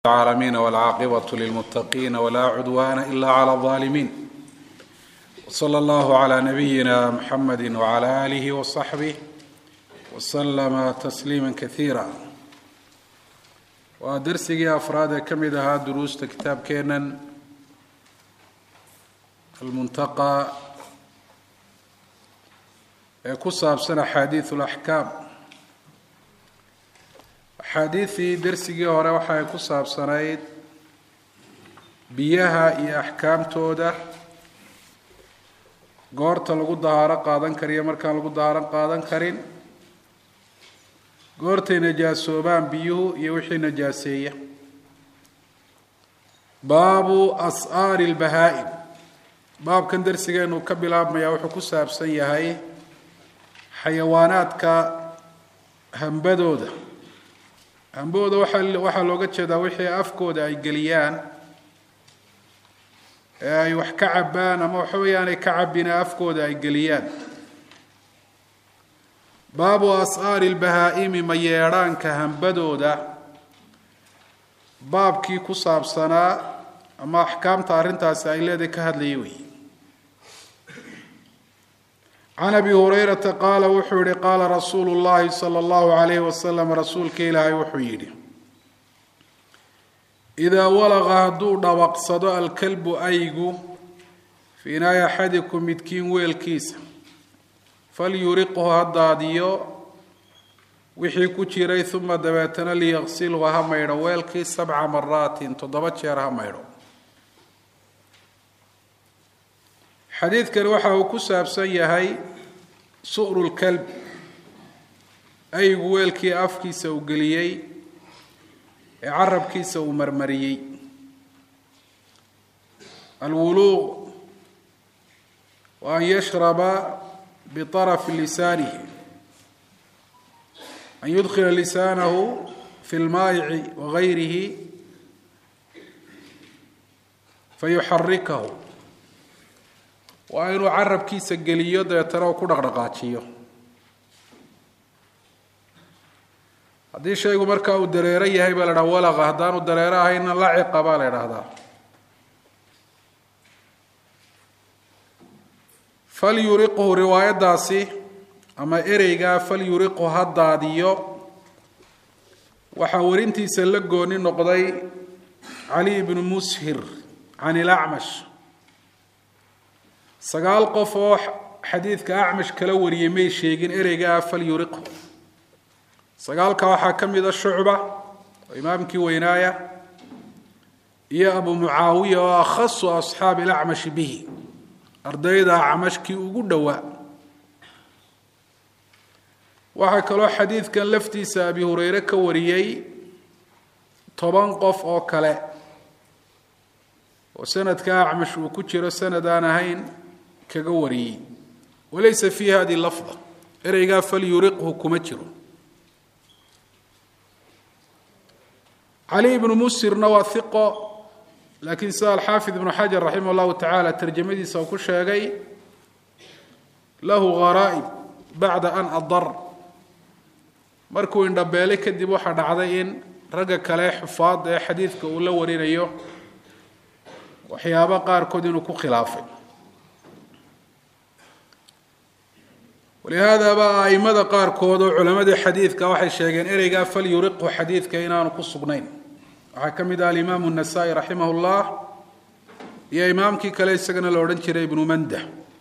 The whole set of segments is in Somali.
العالمين والعاقبة للمتقين ولا عدوان إلا على الظالمين وصلى الله على نبينا محمد وعلى آله وصحبه وسلم تسليما كثيرا waa darsigii afraad ee ka mid ahaa duruusta kitaabkeenan almuntaqa ee ku saabsan axaadiid اlaxkaam axaadiidii darsigii hore waxa ay ku saabsanayd biyaha iyo axkaamtooda goorta lagu dahaaro qaadan kariyo markaan lagu dahaaro qaadan karin goortay najaasoobaan biyuhu iyo wixii najaaseeya baabu as'aari lbahaa-im baabkan darsigeenu ka bilaabmayaa wuxuu ku saabsan yahay xayawaanaadka hambadooda hambahooda waaa waxaa looga jeedaa wixii afkooda ay geliyaan ee ay wax ka cabbaan ama waxa weeyaanay ka cabbina afkooda ay geliyaan baabu as'aari lbahaa-imi mayeedhaanka hambadooda baabkii ku saabsanaa ama axkaamta arrintaasi ay leedahay ka hadlaya wey can abi hurayrata qaala wuxuu yihi qaala rasuulu llahi sala allahu alayhi wasalam rasuulka ilaahay wuxuu yidhi idaa walaqa hadduu dhawaqsado alkalbu aygu fii inaay axadikum midkiin weelkiisa falyuriqhu ha daadiyo wixii ku jiray uma dabeetana liyaqsilhu ha maydho weelkii sabca maraatin toddoba jeer ha maydho xadiidkani waxa uu ku saabsan yahay su'ru lkalb aygu weelkii afkiisa uu geliyey ee carabkiisa uu marmariyey alwuluuq wa an yashraba biطarafi lisaanihi an yudkila lisaanahu fi lmaayici wagayrihi fayuxarikahu waa inuu carabkiisa geliyo dabeetana uu ku dhaqdhaqaajiyo haddii shaygu markaa uu dareero yahay baa la dhaha walaqa haddaanu dareero ahayna laciqa baa la idhaahdaa falyuriqhu riwaayaddaasi ama ereygaa falyuriqhu ha daadiyo waxaa warintiisa la gooni noqday cali ibnu mushir can ilacmash sagaal qof oo xadiidka acmash kala wariyay may sheegin ereygaa falyuriqhu sagaalka waxaa ka mida shucba oo imaamkii weynaaya iyo abu mucaawiya oo akhasu asxaabi ilacmashi bihi ardayda acmashkii ugu dhowaa waxaa kaloo xadiidkan laftiisa abi hureyre ka wariyey toban qof oo kale oo sanadka acmash uu ku jiro sanad aan ahayn kaga wariyey walaysa fi hadi lafda ereygaa falyuriqhu kuma jiro cali ibnu musirna waa hiqo laakiin sida alxaafid ibnu xajar raximah llahu tacaala tarjamadiisa uu ku sheegay lahu gharaaib bacda an adar markuu indhabeelay kadib waxaa dhacday in ragga kale xufaada ee xadiidka uu la warinayo waxyaabo qaarkood inuu ku khilaafay walihaadaba aimada qaarkood oo culamadii xadiidka waxay sheegeen ereygaa falyuriqhu xadiidka inaanu ku sugnayn waxaa ka mid ah alimaamu nasaa-i raximah llah iyo imaamkii kale isagana la odhan jiray ibnu manda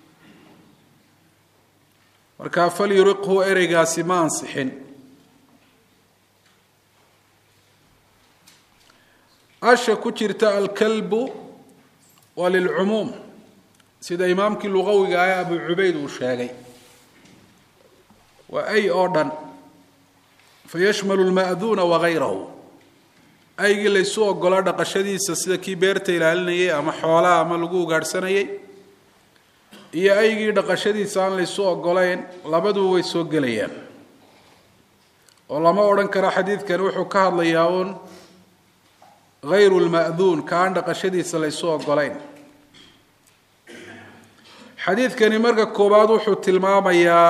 marka falyuriqhu ereygaasi ma ansixin asha ku jirta alkalbu waa lilcumuum sida imaamkii luqawiga ah abu cubayd uu sheegay waa ay oo dhan fayashmalu lma'duuna wagayrahu aygii laysu ogolaa dhaqashadiisa sida kii beerta ilaalinayay ama xoolaha ama lagu ugaadhsanayay iyo aygii dhaqashadiisa aan laysu ogolayn labaduba way soo gelayaan oo lama odhan karo xadiidkani wuxuu ka hadlayaa uun hayru lma'duun ka aan dhaqashadiisa laysu ogolayn xadiidkani marka koowaad wuxuu tilmaamayaa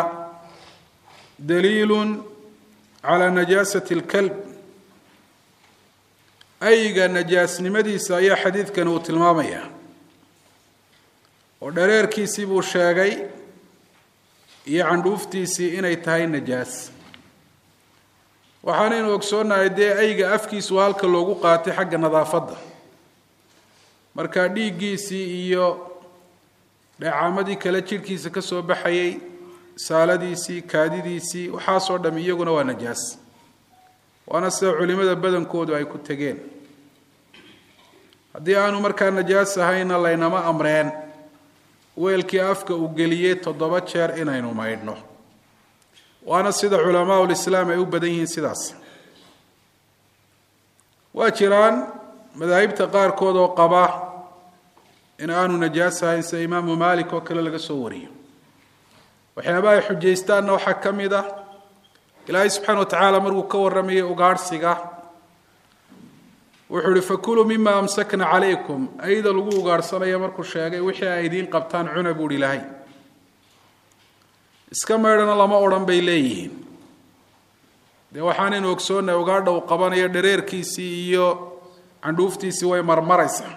daliilu calى najaasة اlkalb ayga najaasnimadiisa ayaa xadiidkani uu tilmaamaya oo dhareerkiisii buu sheegay iyo candhuuftiisii inay tahay najaas waxaanaynu ogsoonnahay dee ayga afkiisu halka loogu qaatay xagga nadaafadda marka dhiiggiisii iyo dheecaamadii kale jidhkiisa ka soo baxayay saaladiisii kaadidiisii waxaasoo dham iyaguna waa najaas waana sida culimada badankoodu ay ku tegeen haddii aanu markaa najaas ahayna laynama amreen weelkii afka uu geliyey toddoba jeer inaynu maydhno waana sida culamaa ulislaam ay u badan yihiin sidaas waa jiraan madaahibta qaarkood oo qaba in aanu najaas ahayn sida imaamu maalik oo kale laga soo wariyo waxyaabaha ay xujaystaanna waxaa ka mid ah ilaahay subxaana wa tacaala markuu ka warramayay ugaadhsiga wuxuu uhi fakuluu mima amsakna calaykum ayda lagu ugaadhsanaya markuu sheegay wixii ay idiin qabtaan cuna buuhi ilaahay iska maydhana lama odhan bay leeyihiin dee waxaanaynu ogsoonnay ugaadha uu qabanayo dhareerkiisii iyo candhuuftiisii way marmaraysaa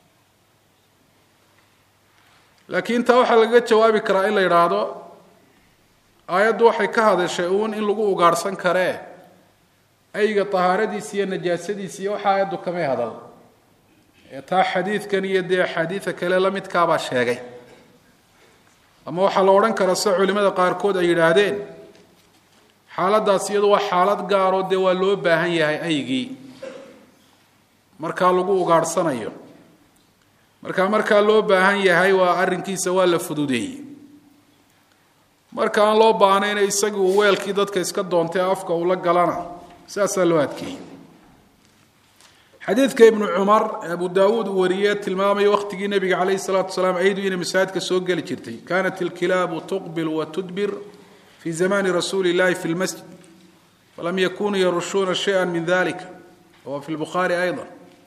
laakiin taa waxaa lagaga jawaabi karaa in la yidhaahdo aayaddu waxay ka hadashay uun in lagu ugaadhsan karee ayga tahaaradiisi iyo najaasadiisi iyo waxa aayaddu kamay hadal ee taa xadiidkan iyo dee axaadiida kale la midkaabaa sheegay ama waxaa la odhan karaa sida culimada qaarkood ay yidhaahdeen xaaladaas iyadu waa xaalad gaaroo dee waa loo baahan yahay aygii markaa lagu ugaadhsanayo markaa markaa loo baahan yahay waa arrinkiisa waa la fududeeyey marka aan loo baahnayna isagii uu weelkii dadka iska doontay afka uu la galana saasaa loo adkeeyey xadiidka ibnu cumar ee abu daawuud uu wariyey tilmaamaya wakhtigii nebiga calayhi salaatu wasalaam aydu inay masaajidka soo geli jirtay kaanat ilkilaabu tuqbil wa tudbir fi zamani rasuuli illahi fi lmasjid falam yakunuu yarushuuna shaya min dalika wa fi lbukhaari ayda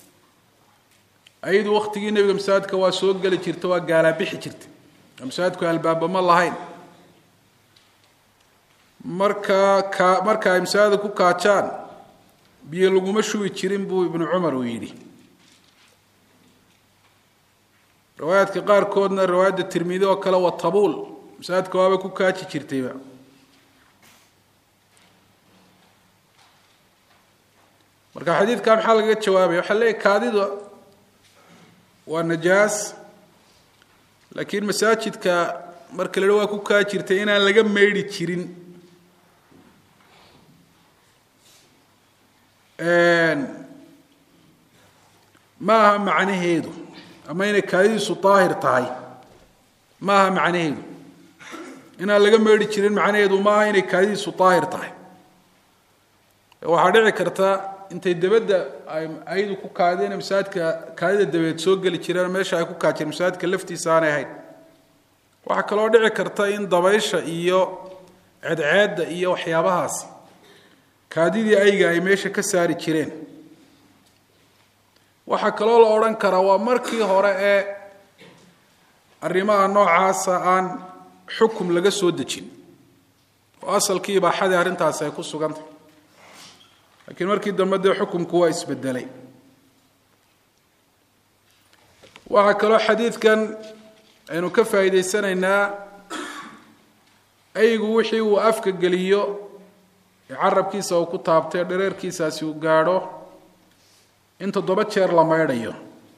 aydu wakhtigii nebiga masaajidka waa soo geli jirta waa gaalaabixi jirtay masaajidku albaaba ma lahayn marka ka marka ay masaajida ku kaajaan biyo laguma shubi jirin buu ibnu cumar uu yidhi riwaayaadka qaarkoodna riwaayadda tirmidi oo kale waa tabuul masaajidka waaba ku kaaji jirtayba marka xadiidka maxaa lagaga jawaabaya waxaa leeyahy kaadida waa najaas laakiin masaajidka marka la waa ku kaa jirtay inaan laga meydhi jirin ma aha macnaheedu ama inay kaadidiisu daahir tahay ma aha macnaheedu inaan laga meydhi jirin macnaheedu ma aha inay kaadidiisu daahir tahay waxaa dhici karta intay dabadda ay ayadu ku kaadeen masaajidka kaadida dabeed soo geli jireen meesha ay ku kaajeen masaajidka laftiisa aanay ahayn waxaa kaloo dhici karta in dabaysha iyo ceedceedda iyo waxyaabahaasi kaadidii ayga ay meesha ka saari jireen waxaa kaloo la odhan karaa waa markii hore ee arrimaha noocaasa aan xukum laga soo dejin oo asalkii ibaaxadii arrintaasi ay ku sugantay laakiin markii dambe dee xukumku waa isbedelay waxaa kaloo xadiidkan aynu ka faa'iidaysanaynaa aygu wixii uu afka geliyo ee carabkiisa uu ku taabtay dhareerkiisaasi uu gaadho in toddoba jeer la maydhayo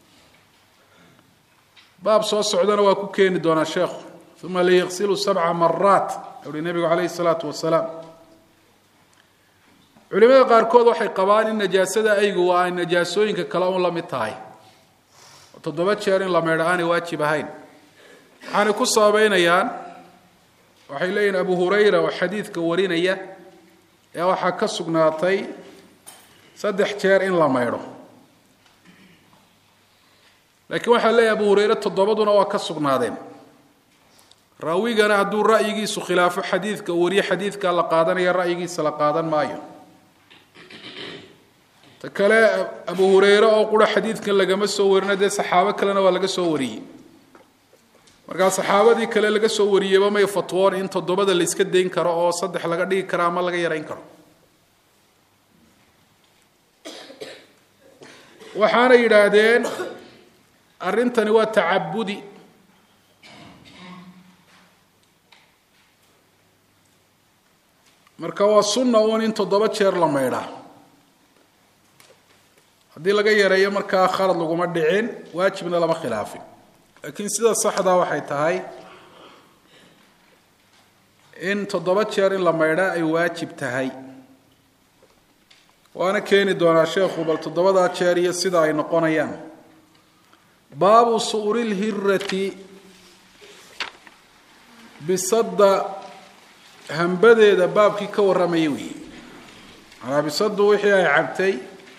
baab soo socdana waa ku keeni doonaa sheekhu uma liyaqsilu sabca maraat uhi nebigu calayhi salaatu wasalaam culimada qaarkood waxay qabaan in najaasada aygu waa ay najaasooyinka kale un la mid tahay oo toddoba jeer in la maydho aanay waajib ahayn waxaanay ku sababeynayaan waxay leeyihin abu hurayra oo xadiidka warinaya ee waxaa ka sugnaatay saddex jeer in la maydho laakiin waxaa leeyahy abu hurayre toddobaduna waa ka sugnaadeen raawigana hadduu ra'yigiisu khilaafo xadiidka uu wariyo xadiidkaa la qaadanaya ra'yigiisa la qaadan maayo ta kale abu hurayre oo qura xadiidkan lagama soo warino dee saxaabo kalena waa laga soo wariyey markaa saxaabadii kale laga soo wariyeyba may fatwoon in toddobada la iska dayn karo oo saddex laga dhigi karo ama laga yarayn karo waxaana yidhaahdeen arrintani waa tacabudi marka waa sunna uun in toddoba jeer la maydhaa haddii laga yareeyo markaa khalad laguma dhicin waajibna lama khilaafin laakiin sida saxdaa waxay tahay in toddoba jeer in la maydhaa ay waajib tahay waana keeni doonaa sheekhu bal toddobadaa jeer iyo sida ay noqonayaan baabu su'ri lhirati bisadda hambadeeda baabkii ka warramaya weeye manaa bisaddu wixii ay cabtay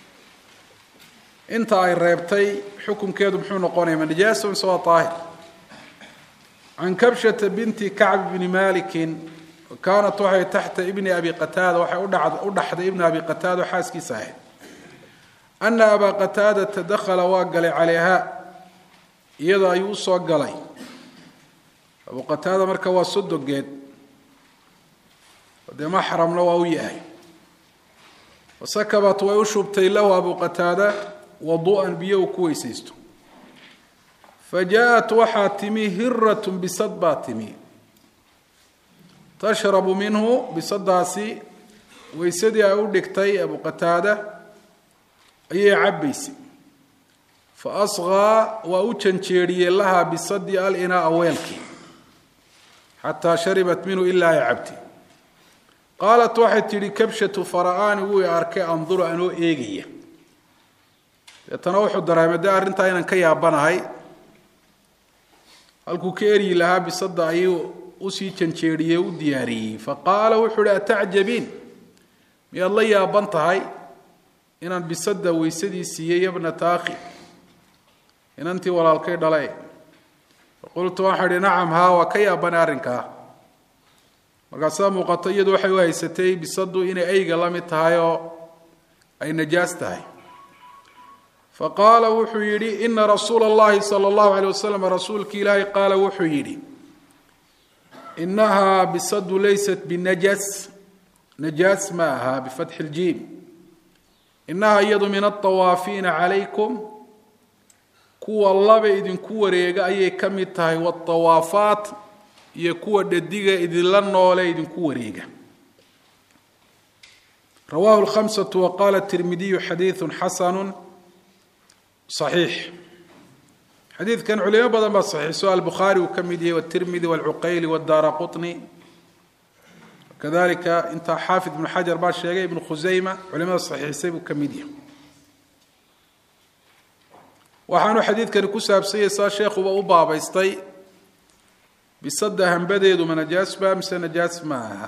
inta ay reebtay xukunkeedu muxuu noqonaya ma najaaso mise waa daahir can kabshata binti kacb bni malikin kaanat waxay taxta ibni abi qataada waxay u dhaxday ibna abi qataada oo xaaskiisa ahayd ana abaa qataadata dakhala waa galay calayha iyadoo ayuu usoo galay abu qataada marka waa sodogeed dee maxramna waa u yahay wasakabat way u shubtay lahu abu qataada wadu'an biyo uu ku weysaysto fa jaa-at waxaa timi hirat bisad baa timi tashrabu minhu bisadaasi weysadii ay u dhigtay abu qataada ayay cabbaysay fa asqaa waa u janjeeriyey lahaa bisadii alinaa weelkii xataa sharibat minhu ilaa ay cabtay qaalat waxay tidhi kabshatu fara-aani wuu i arkay anduru anoo eegaya deetana wuxuu dareemay dee arrintaa inaan ka yaabanahay halkuu ka eryi lahaa bisadda ayuu usii janjeeriyey u diyaariyey fa qaala wuxuu uhi atacjabiin miyaad la yaaban tahay inaan bisadda weysadii siiyey yabnata akhi inantii walaalkay dhale faqultu waxaa idhi nacam haa waa ka yaabanay arrinkaa markaasaa muuqato iyadu waxay u haysatay bisaddu inay ayga la mid tahay oo ay najaas tahay fa qaala wuxuu yidhi ina rasuula اllahi salى اllahu alيyه wasalam rasuulki ilaahay qaala wuxuu yidhi inahaa bisadu laysat binajas najaas ma aha bifatxi اljiim inahaa iyadu min aلطawaafiina calaykum kuwa laba idinku wareega ayay ka mid tahay wاطawaafaat iyo kuwa dhadiga idinla noole idinku wareega rawahu الhamسة waqala التirmidiyu xadiiثu xasanu صaxiix xadiidkan culimo badan baa saxiixso albukhaari uu ka mid yahay wالtirmidi wاlcuqayli wاdaara quطni kadalika intaa xaafid ibnu xajar baa sheegay ibnu khusayma culimada saxiixisay buu ka mid yahay waxaanu xadiidkani ku saabsanyay saa sheekhuba u baabaystay bisadda hambadeedu ma najaas ba mise najaas ma aha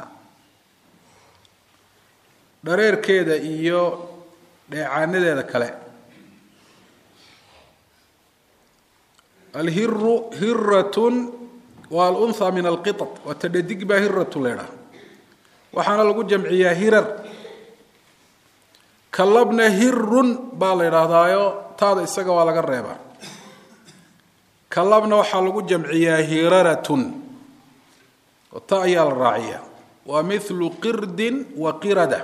dhareerkeeda iyo dheecaanadeeda kale alhiru hiratun waa alunha min alqiطط waa tadhadig baa hiratu leedhaha waxaana lagu jamciyaa hirar kalabna hirun baa la idhaahdaayo taada isaga waa laga reebaa kalabna waxaa lagu jamciyaa hiraratun oo ta ayaa la raaciyaa waa milu qirdin wa qirada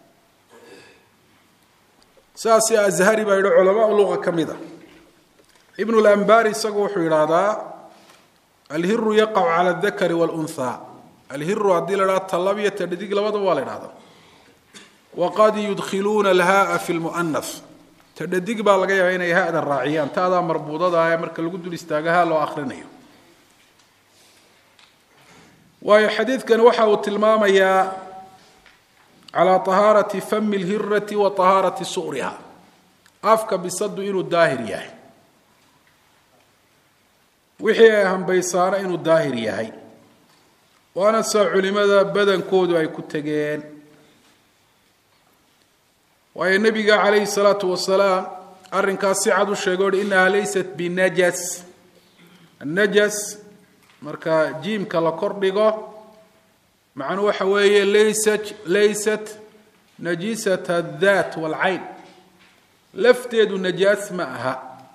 saasi azhari baa yidhi culamaa luqa ka mid a ibnu lambari isagu wuxuu yidhaahdaa alhiru yaqacu cala aldakari wاlunhaa alhiru haddii la idhaha talab iyo tadhadig labadaba waa la idhahdaa waqad yudkhiluuna alhaaa fi lmu'anas tadhadig baa laga yaaba inay ha-da raaciyaan taadaa marbuudada ee marka lagu dul istaaga ha loo akrinayo waayo xadiidkani waxa uu tilmaamayaa calaa طahaarati fami اlhirati wa طahaarati su'riha afka bisadu inuu daahir yahay wixii ay hambaysaana inuu daahir yahay waana saa culimada badankoodu ay ku tegeen waayo nebiga calayhi salaatu wasalaam arrinkaas si cad u sheegay ohi inahaa laysat binajas annajas marka jiimka la kor dhigo macnuu waxa weeye laysat laysat najisat addaat waalcayn lafteedu najaas ma aha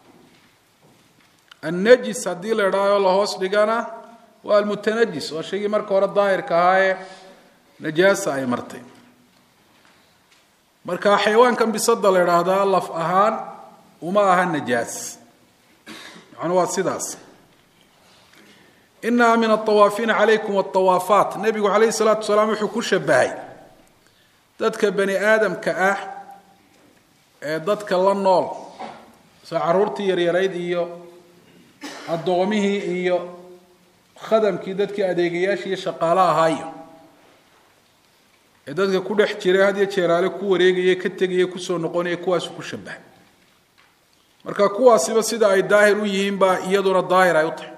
annajis haddii la idhaaho la hoos dhigana waa almutanajis waa shaygii marka hore daahirka ahaayee najaasa ay martay marka xayawaankan bisada la idhaahdaa laf ahaan uma aha najaas macnuu waa sidaas inaha min aawaafiina calaykum aawaafaat nebigu calayhi salaatu wasalaam wuxuu ku shabahay dadka bani aadamka ah ee dadka la nool soo caruurtii yaryarayd iyo addoomihii iyo khadamkii dadkii adeegayaashii iyo shaqaalo ahaayo ee dadka ku dhex jiray had iyo jeeraale ku wareegaya ka tegaya kusoo noqonaya kuwaasu ku shabahay marka kuwaasiba sida ay daahir u yihiin baa iyaduna daahir ay u tahay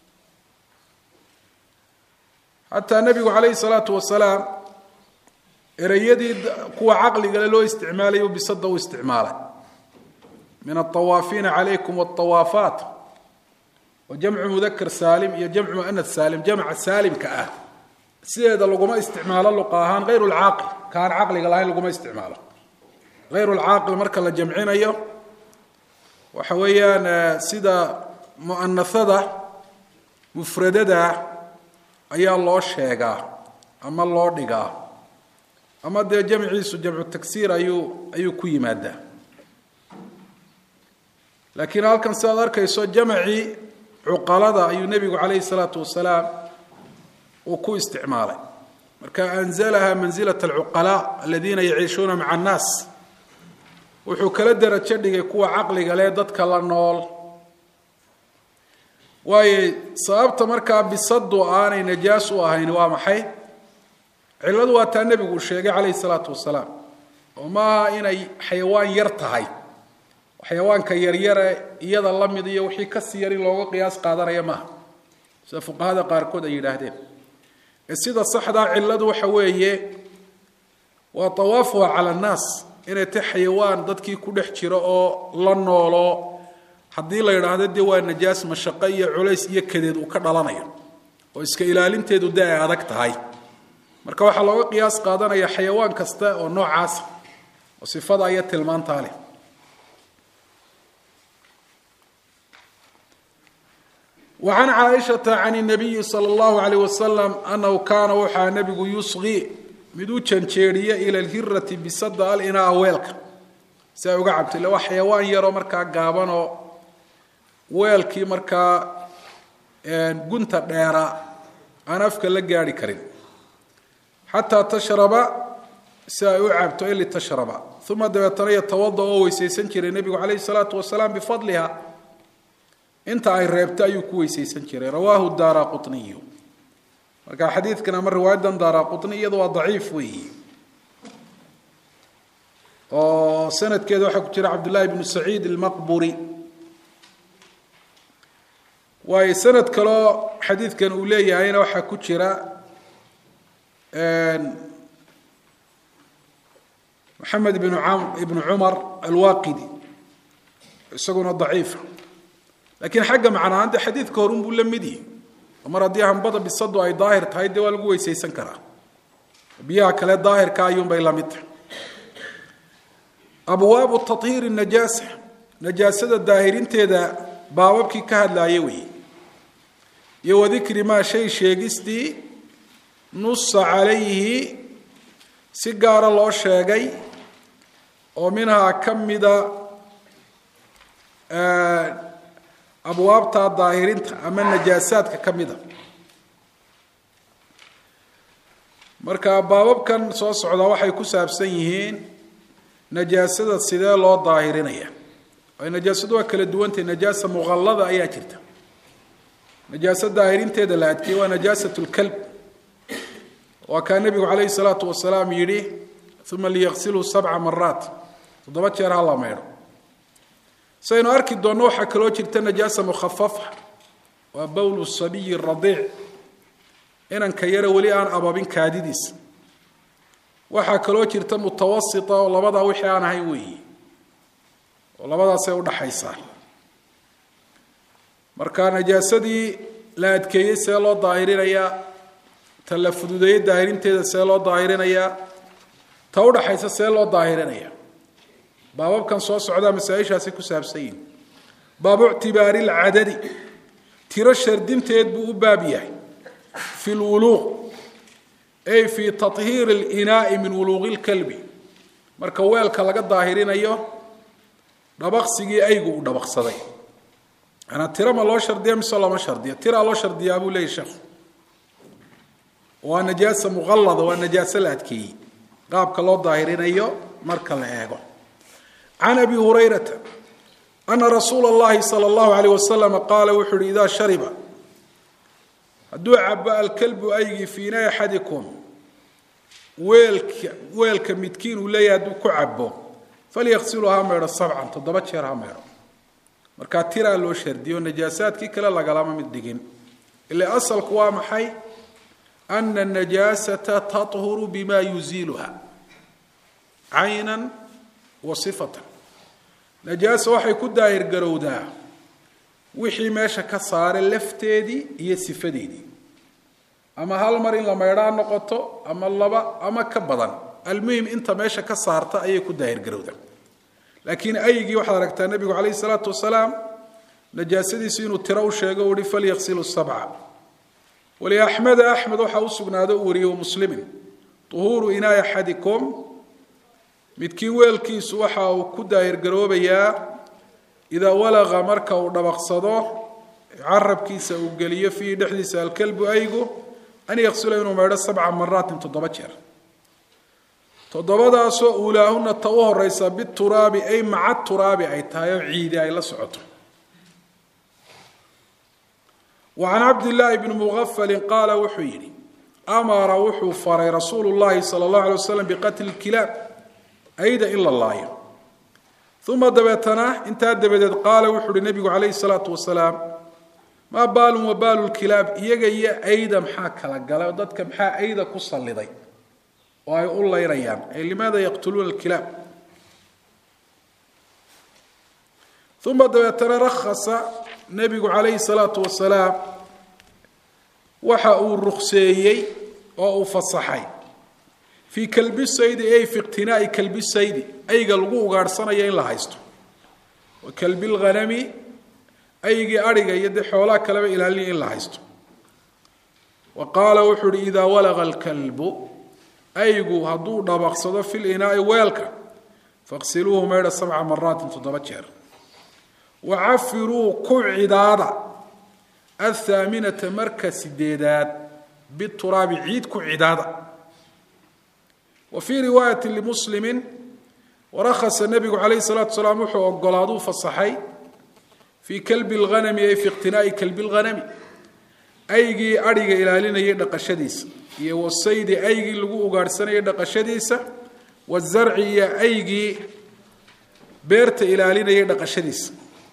xataa nebigu calayhi salaatu wasalaam ereyadii kuwa caqligale loo isticmaalayo bisada u isticmaalay min aawaafiina calaykum aawaafaat wa jamcu mudakar saalim iyo jamcu muanad saalim jamca saalimka ah sideeda laguma isticmaalo luqa ahaan hayru lcaaqil kaan caqliga lahayn laguma isticmaalo hayru lcaaqil marka la jamcinayo waxa weeyaan sida mu'anasada mufradada ayaa loo sheegaa ama loo dhigaa ama dee jamciisu jamcu tagsiir ayuu ayuu ku yimaadaa laakiin halkan sidaad arkayso jamcii cuqalada ayuu nebigu calayhi salaatu wasalaam uu ku isticmaalay marka anzalaha manzilat alcuqalaa aladiina yaciishuuna maca annaas wuxuu kala derajo dhigay kuwa caqliga leh dadka la nool waayo sababta markaa bisadu aanay najaas u ahayn waa maxay cilladu waa taa nebigu uu sheegay calayhi salaatu wasalaam oo maaha inay xayawaan yar tahay xayawaanka yaryare iyada la mid iyo wixii kasii yar in looga qiyaas qaadanaya maaha sida fuqahada qaarkood ay yidhaahdeen ee sida saxdaa cilladu waxa weeye waa tawaafuha cala annaas inay tahy xayawaan dadkii ku dhex jiro oo la noolo haddii la yidhaahdo dee waa najaas mashaqo iyo culays iyo kadeed uu ka dhalanayo oo iska ilaalinteedu dee ay adag tahay marka waxaa looga qiyaas qaadanaya xayawaan kasta oo noocaasa oo sifada iyo tilmaantaa leh وعن cائشhaة عن النبي صلى الله عليه وسلم أنه kaana waxaa نbigu يusغي mid u janjeeriya ilى الhirati bisada alinaa weelka si ay uga cabto illa waa xayawaan yaroo markaa gaabanoo weelkii markaa gunta dheera aan afka la gaari karin xataa tashraba si ay u cabto ili tashraba uma dabeetana yatawada oo weysaysan jiray nebigu calayhi الsalaaةu wasalaam bifadliha inta ay reebto ayuu ku weysaysan jiray rawaahu daara quطniyu marka xadiidkan ama riwaayadan daara quطni iyada waa daciif weeyi oo sanadkeeda waxaa ku jira cabdullahi bnu saciid almaqburi waayo sanad kaloo xadiidkan uu leeyahayna waxaa ku jira maxamed ibnu ibnu cumar alwaqidi isaguna daciifa lakiin xagga macnaahaan de xadiidka horun buu la mid yihi mar haddii hambada bisadu ay daahir tahay dee waa lagu weysaysan karaa biyaha kale daahirka ayuunbay la mid tahay abwaabu tahiiri najaasa najaasada daahirinteeda baababkii ka hadlaaya weeye iyo wadikri maa shay sheegistii nusa calayhi si gaara loo sheegay oo minhaa ka mida abwaabta daahirinta ama najaasaadka ka mida marka baababkan soo socdaa waxay ku saabsan yihiin najaasada sidee loo daahirinaya ay najaasadu waa kala duwantahy najaasa muqallada ayaa jirta najaasa daahirinteeda la adkeeye waa najaasat lkalb waa kaa nebigu calayhi salaatu wasalaam yidhi uma liyaqsilhu sabca maraat toddoba jeer ha la maydho saynu arki doonno waxaa kaloo jirta najaasa mukhafafa waa bowlu sabiyi radiic inanka yare weli aan ababin kaadidiisa waxaa kaloo jirta mutawasita oo labadaa wixii aan ahayn weeyi oo labadaasay udhaxaysaa marka najaasadii la adkeeyey see loo daahirinayaa ta la fududeeyey daahirinteeda see loo daahirinayaa ta udhaxaysa see loo daahirinayaa baababkan soo socdaa masaa-ishaasi ku saabsan yihin baabu ictibaari lcadadi tiro shardinteed buu u baab yahay fi lwuluuq ay fi tahiiri linaai min wuluuqi lkalbi marka weelka laga daahirinayo dhabaqsigii aygu uu dhabaqsaday manaa tira ma loo shardiya mise looma shardiya tiraa loo shardiyaa buu leeyahy sheekhu waa najaasa muqallada waa najaaso la adkeeyey qaabka loo daahirinayo marka la eego can abi hurayrata ana rasuula اllahi salى اllahu alayh wasalam qaala wuxuu uhi idaa shariba hadduu cabo alkalbu aygii fii inaa axadikum weelka weelka midkiin uu leeyahay hadduu ku cabo falyaqsilu ha meedho sabcan toddoba jeer ha meedho markaa tiraa loo shardiyo najaasaadkii kale lagalama mid dhigin ila asalku waa maxay ana anajaasata taطhuru bima yuziiluha caynan wa sifatan najaasa waxay ku daahir garowdaa wixii meesha ka saara lafteedii iyo sifadeedii ama hal mar in la maydhaa noqoto ama laba ama ka badan almuhim inta meesha ka saarta ayay ku daahir garowdaa laakiin aygii waxaad aragtaa nebigu calayhi salaatu wasalaam najaasadiisu inuu tiro u sheego u hi falyaqsilu sabca waliaxmeda axmed waxaa u sugnaado u wariyey muslimin uhuuru inaai axadikum midkiin weelkiisu waxa uu ku daahirgaroobayaa idaa walaqa marka uu dhabaqsado carabkiisa uu geliyo fiihi dhexdiisa alkalbu aygu an yaqsula inuu maydho sabca maraatin toddoba jeer toddobadaasoo uulaahuna ta u horeysa bituraabi ay maca turaabi ay tahay oo ciidi ay la socoto wa can cabdillaahi bni muqafalin qaala wuxuu yidhi amara wuxuu faray rasuulu llahi sala allahu alay wasalam biqatli kilaab ayda in la laayo uma dabeetana intaa dabadeed qaala wuxuu uhi nebigu calayhi salaatu wasalaam maa baalun wa baalu lkilaab iyaga iyo ayda maxaa kala galay oo dadka maxaa ayda ku salliday oo ay u laynayaan ay limaada yaqtuluuna alkilaab uma dabeetana rakhasa nebigu calayhi salaatu wasalaam waxa uu rukseeyey oo uu fasaxay fii kalbi saydi ay fi iqtinaai kalbi saydi ayga lagu ugaadhsanayo in la haysto wa kalbi lghanami aygii adhiga iyo dee xoolaha kaleba ilaalinaya in la haysto wa qaala wuxuu uhi idaa walaqa alkalbu aygu hadduu dhabaqsado fi linaai weelka faqsiluuhu maydha sabca maraatin toddoba jeer wa cafiruu ku cidaada athaaminata marka sideedaad bituraabi ciid ku cidaada wa fii riwaayati limuslimi warakasa nebigu calayhi salaatu salaam wuxuu ogolaaduu fasaxay fii kalbi lghanami ay fi iqtinaai kalbi lghanami aygii adhiga ilaalinayay dhaqashadiisa iyo wasaydi aygii lagu ugaadhsanayay dhaqashadiisa wazarci iyo aygii beerta ilaalinayay dhaqashadiisa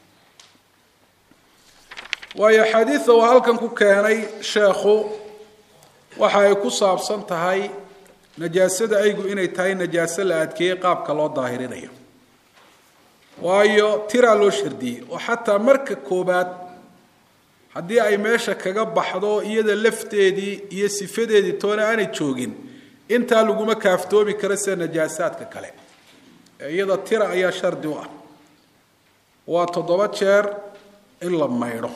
waayo xadiida uu halkan ku keenay sheekhu waxa ay ku saabsan tahay najaasada aygu inay tahay najaaso la adkeeyey qaabka loo daahirinayo waayo tiraa loo shardiyey oo xataa marka koobaad haddii ay meesha kaga baxdo iyada lafteedii iyo sifadeedii toona aanay joogin intaa laguma kaaftoomi karo sida najaasaadka kale ee iyada tira ayaa shardi u ah waa toddoba jeer in la maydho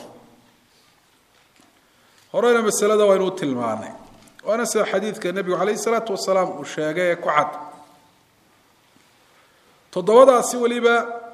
horena masalada waynu u tilmaanay waana sida xadiidka nebigu calayhi salaatu wasalaam uu sheegay ee ku cad toddobadaasi weliba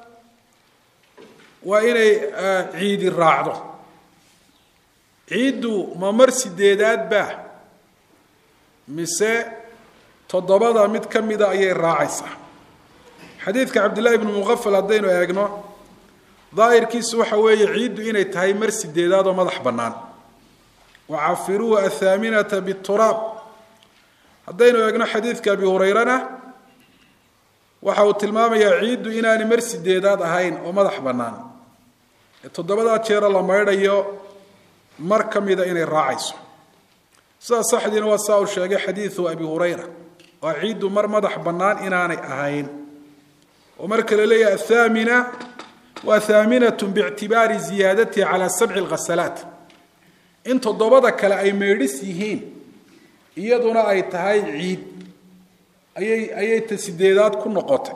waa inay ciidi raacdo ciiddu ma mar sideedaad baa mise toddobada mid ka mida ayay raacaysaa xadiidka cabdillahi bnu muqafal haddaynu eegno daahirkiisu waxa weeye ciiddu inay tahay mar sideedaad oo madax bannaan wacafiruuhu athaaminata bituraab haddaynu eegno xadiidka abi hurayrana waxa uu tilmaamayaa ciiddu inaanay mar sideedaad ahayn oo madax bannaan ee toddobadaa jeera la maydhayo mar ka mida inay raacayso sidaa saxdiina waa saa uu sheegay xadiidu abi hurayra waa ciiddu mar madax bannaan inaanay ahayn oo marka la leeyahay athaamina waa thaaminatu biictibaari ziyaadatiha calaa sabci lghasalaat in toddobada kale ay meydhis yihiin iyaduna ay tahay ciid ayay ayay ta sideedaad ku noqotay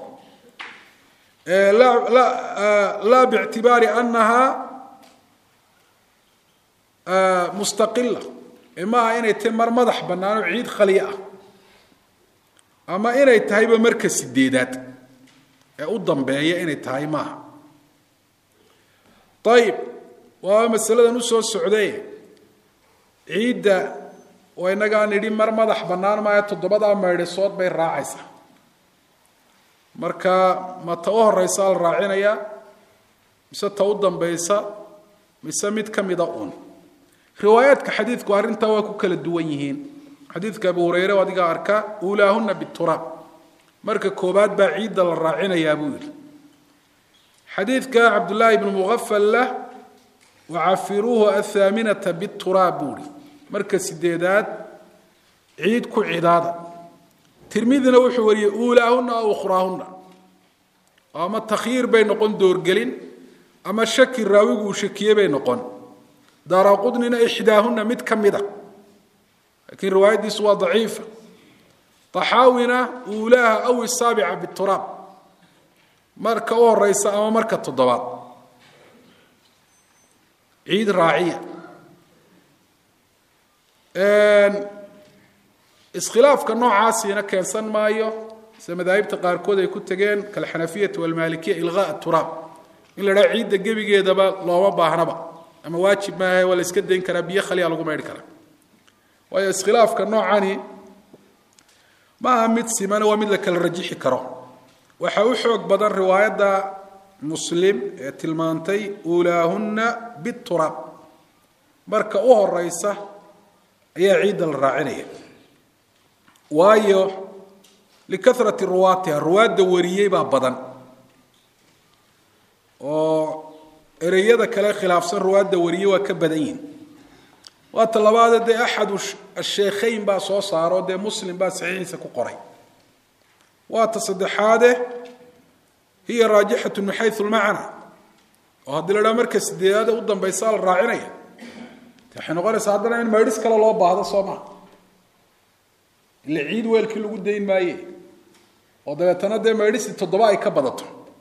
laa bictibaari anaha mustaqila ee maaha inay tahay mar madax bannaan oo ciid khaliya ah ama inay tahayba marka sideedaad ee u dambeeya inay tahay maaha ayib waa masaladan usoo socday ciidda oo inagaa nidhi mar madax bannaan maayo toddobadaa maydhisood bay raacaysaa marka ma ta u horeysaa la raacinayaa mise ta u dambaysa mise mid ka mida uun riwaayaadka xadiidku arrintaa waa ku kala duwan yihiin xadiidka abu hureyre o adigaa arkaa uulaahuna bituraab marka koobaad baa ciidda la raacinayaa buu yidhi xadiidka cabdullaahi ibnu muqafalla wacafiruuhu athaaminata bituraab buu ihi marka sideedaad ciid ku cidaada tirmidina wuxuu wariyey uulaahuna aw ukhraahuna ama takhyiir bay noqon doorgelin ama shaki raawigu uu shakiye bay noqon daaraqudnina ixdaahuna mid ka mida laakiin riwaayaddiisu waa daciifa taxaawina uulaaha aw isaabica bituraab marka u horeysa ama marka toddobaad ciid raaciya iskhilaafka noocaasiina keensan maayo sida madaahibta qaarkood ay ku tegeen kalxanafiyati walmaalikiya ilqaa turaab in la dhaha ciidda gebigeedaba looma baahnaba ama waajib maaha waa la iska dayn karaa biyo khaliya lagu maydhi karaa waayo iskhilaafka noocani ma aha mid simana waa mid la kala rajixi karo waxaa u xoog badan riwaayadda muslim ee tilmaantay uulaahunna bituraab marka u horeysa ayaa ciidda la raacinaya waayo likarati ruwaatiha ruwaadda wariyey baa badan oo ereyada kale khilaafsan ruwaadda wariyey waa ka badan yihin waa ta labaade dee axadu asheekhayn baa soo saaro dee muslim baa saxiixiisa ku qoray waa ta saddexaade hiya raajixatu min xayu lmacna oo haddii la dhaha marka sideedaada u dambaysaa la raacinaya waxay noqonaysaa haddana in maydhis kale loo baahdo soo maha ila ciid weelkii lagu dayn maaye oo dabeetana dee maydhisi toddoba ay ka badato